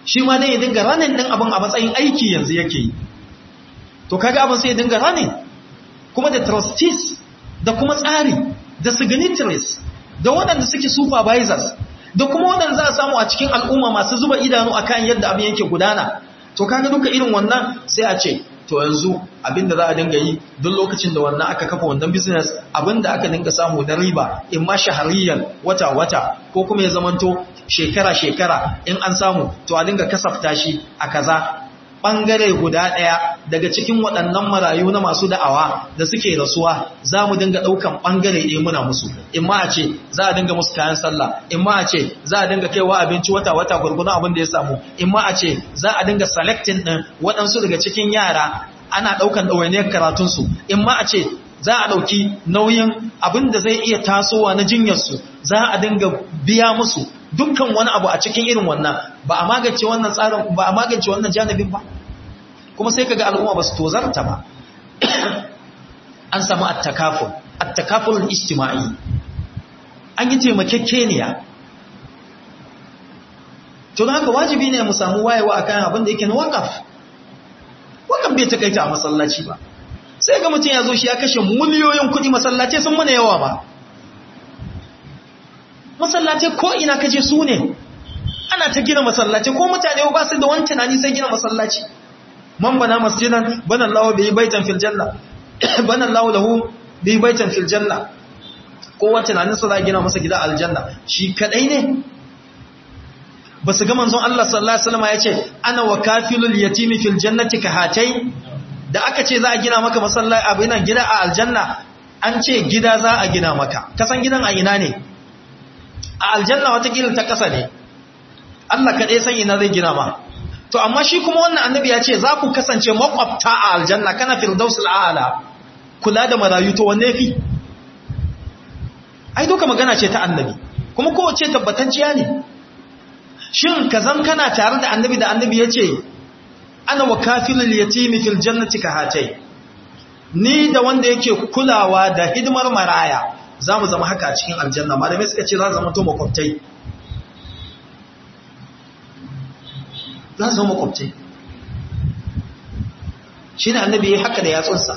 shi ma dai ya dinga ranin din abin a matsayin aiki yanzu yake yi to kaga abin sai ya dinga ranin kuma da trustees da kuma tsari da signatories da waɗanda suke supervisors da kuma waɗanda za a samu a cikin al'umma masu zuba idanu akan yadda abin yake gudana to kaga duka irin wannan sai a ce to yanzu abinda za a dinga yi duk lokacin da wannan aka kafa wannan business abinda aka dinga samu na riba in ma shahariyan wata-wata ko kuma ya zamanto shekara-shekara in an samu to a dinga kasafta shi a kaza ɓangare guda ɗaya daga cikin waɗannan marayu na masu da'awa da suke rasuwa za mu dinga ɗaukan ɓangare ɗaya muna musu in ma a ce za a dinga musu kayan sallah in ma a ce za a dinga kaiwa abinci wata-wata gurgurun abin da ya samu in ma a ce za a dinga selecting ɗin waɗansu daga cikin yara ana ɗaukan ɗawainiyar karatunsu in ma a ce za a ɗauki nauyin abin da zai iya tasowa na jinyarsu za a dinga biya musu dukkan wani abu a cikin irin wannan ba a magance wannan tsarin ba a magance wannan janibin ba kuma sai kaga al'umma ba su tozarta ba an samu attakaful attakaful ijtima'i an yi taimakekeniya to haka wajibi ne mu samu wayewa akan abin da yake na wakaf wakaf bai takaita a masallaci ba sai ga mutum ya zo shi ya kashe miliyoyin kuɗi masallaci sun mana yawa ba masallaci ko ina kaje su ne ana ta gina masallaci ko mutane ba su da wani tunani sai gina masallaci man bana masjidan bana Allah bi baitan fil janna bana Allah lahu bi baitan fil janna kowa tunanin sa za gina masa gida aljanna shi kadai ne ba su ga manzon Allah sallallahu alaihi wasallam ya ce ana wa kafilul yatimi fil jannati ka hatai da aka ce za a gina maka masallaci abin nan gida a aljanna an ce gida za a gina maka kasan gidan a ina ne a aljanna watakila ta ƙasa ne Allah kaɗai san ina zai gina ma to amma shi kuma wannan annabi ya ce za ku kasance makwabta a aljanna kana firdausul a'ala kula da marayu to wanne fi ai duka magana ce ta annabi kuma kowace tabbatacciya ne shin ka zan kana tare da annabi da annabi ya ce ana wa kafilul yatimi fil jannati ka hatai ni da wanda yake kulawa da hidimar maraya za mu zama haka a cikin aljanna malamai suka ce za zama to makwabtai za zama makwabtai shi ne annabi ya haka da yatsunsa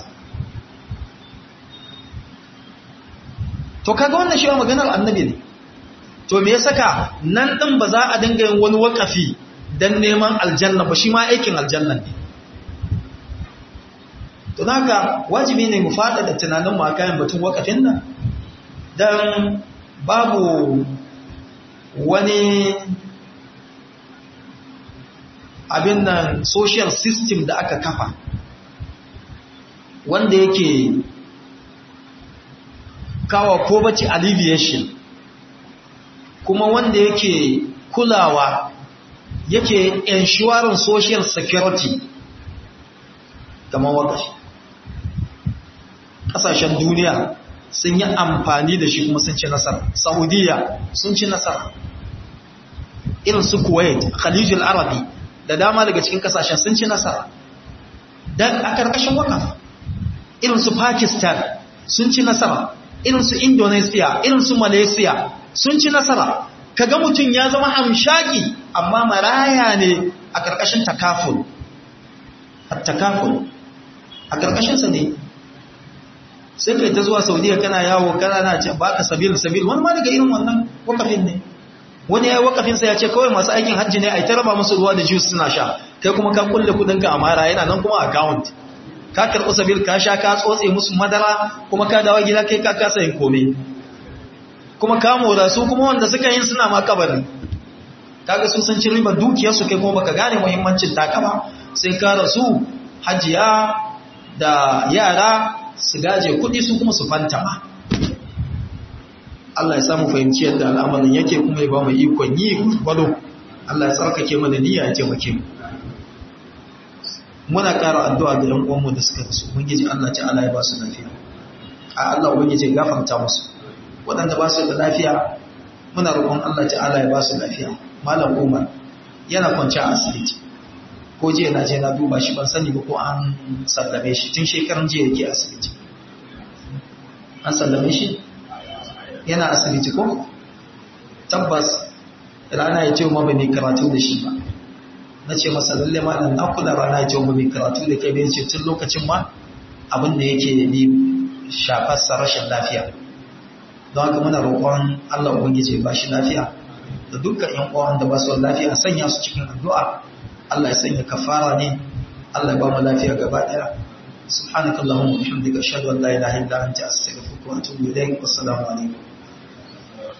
to kaga wannan shi wa maganar annabi ne to me ya saka nan ɗin ba za a dinga yin wani wakafi don neman aljanna ba shi ma aikin aljanna ne to haka wajibi ne mu faɗa da tunanin mu a kayan batun wakafin nan don babu wani abin nan social system da aka kafa wanda yake kawo poverty alleviation kuma wanda yake kulawa yake ensuring social security kamar wakashi ƙasashen duniya sun yi amfani da shi kuma sun ci nasara saudiya sun ci nasara irin su kuwait khalijul arabi da dama daga cikin kasashen sun ci nasara dan a karkashin wakaf irin su pakistan sun ci nasara irin su indonesia irin su malaysia sun ci nasara kaga mutum ya zama hamshaki amma maraya ne a karkashin takaful at-takaful a karkashinsa ne sai kai ta zuwa saudiya kana yawo kana na ce baka sabil sabil wani ma daga irin wannan wakafin ne wani yayi wakafinsa ya ce kawai masu aikin hajji ne a ta raba musu ruwa da juice suna sha kai kuma ka kulle kudinka a mara yana nan kuma account ka karɓi sabil ka sha ka tsotse musu madara kuma ka dawo gida kai ka kasa yin komai kuma ka mora su kuma wanda suka yin suna ma kabari kaga su sun ci ribar dukiyarsu kai kuma baka gane muhimmancin taka ba sai ka rasu hajiya da yara su gaje kuɗi su kuma su fantama Allah ya samu fahimci yadda al'amarin yake kuma ya ba mu ikon yi gwado Allah ya tsarkake mana niyya ya taimake mu muna ƙara addu'a ga ‘yan uwanmu da suka rasu ubangiji Allah ta'ala ya ba su lafiya a Allah ubangiji ya gafarta musu waɗanda ba su da lafiya muna roƙon Allah ta'ala ya ba su lafiya malam Umar yana kwanci a asibiti ko jiya na je na duba shi ban sani ba ko an sallame shi tun shekaran jiya yake asibiti an sallame shi yana asibiti ko tabbas rana ya ce ma bai karatu da shi ba na ce masa lalle malam na kula rana ce mu mai karatu da kai bai ce tun lokacin ma abin da yake ni shafar sa rashin lafiya don haka muna roƙon Allah ubangiji ba shi lafiya da dukkan ƴan uwan da ba su lafiya sanya su cikin addu'a Allah ya sanya kafara ne Allah ya ba mu lafiya gaba ɗaya subhanakallahumma wa bihamdika ashhadu an la ilaha illa anta astaghfiruka wa atubu ilayk wassalamu alaikum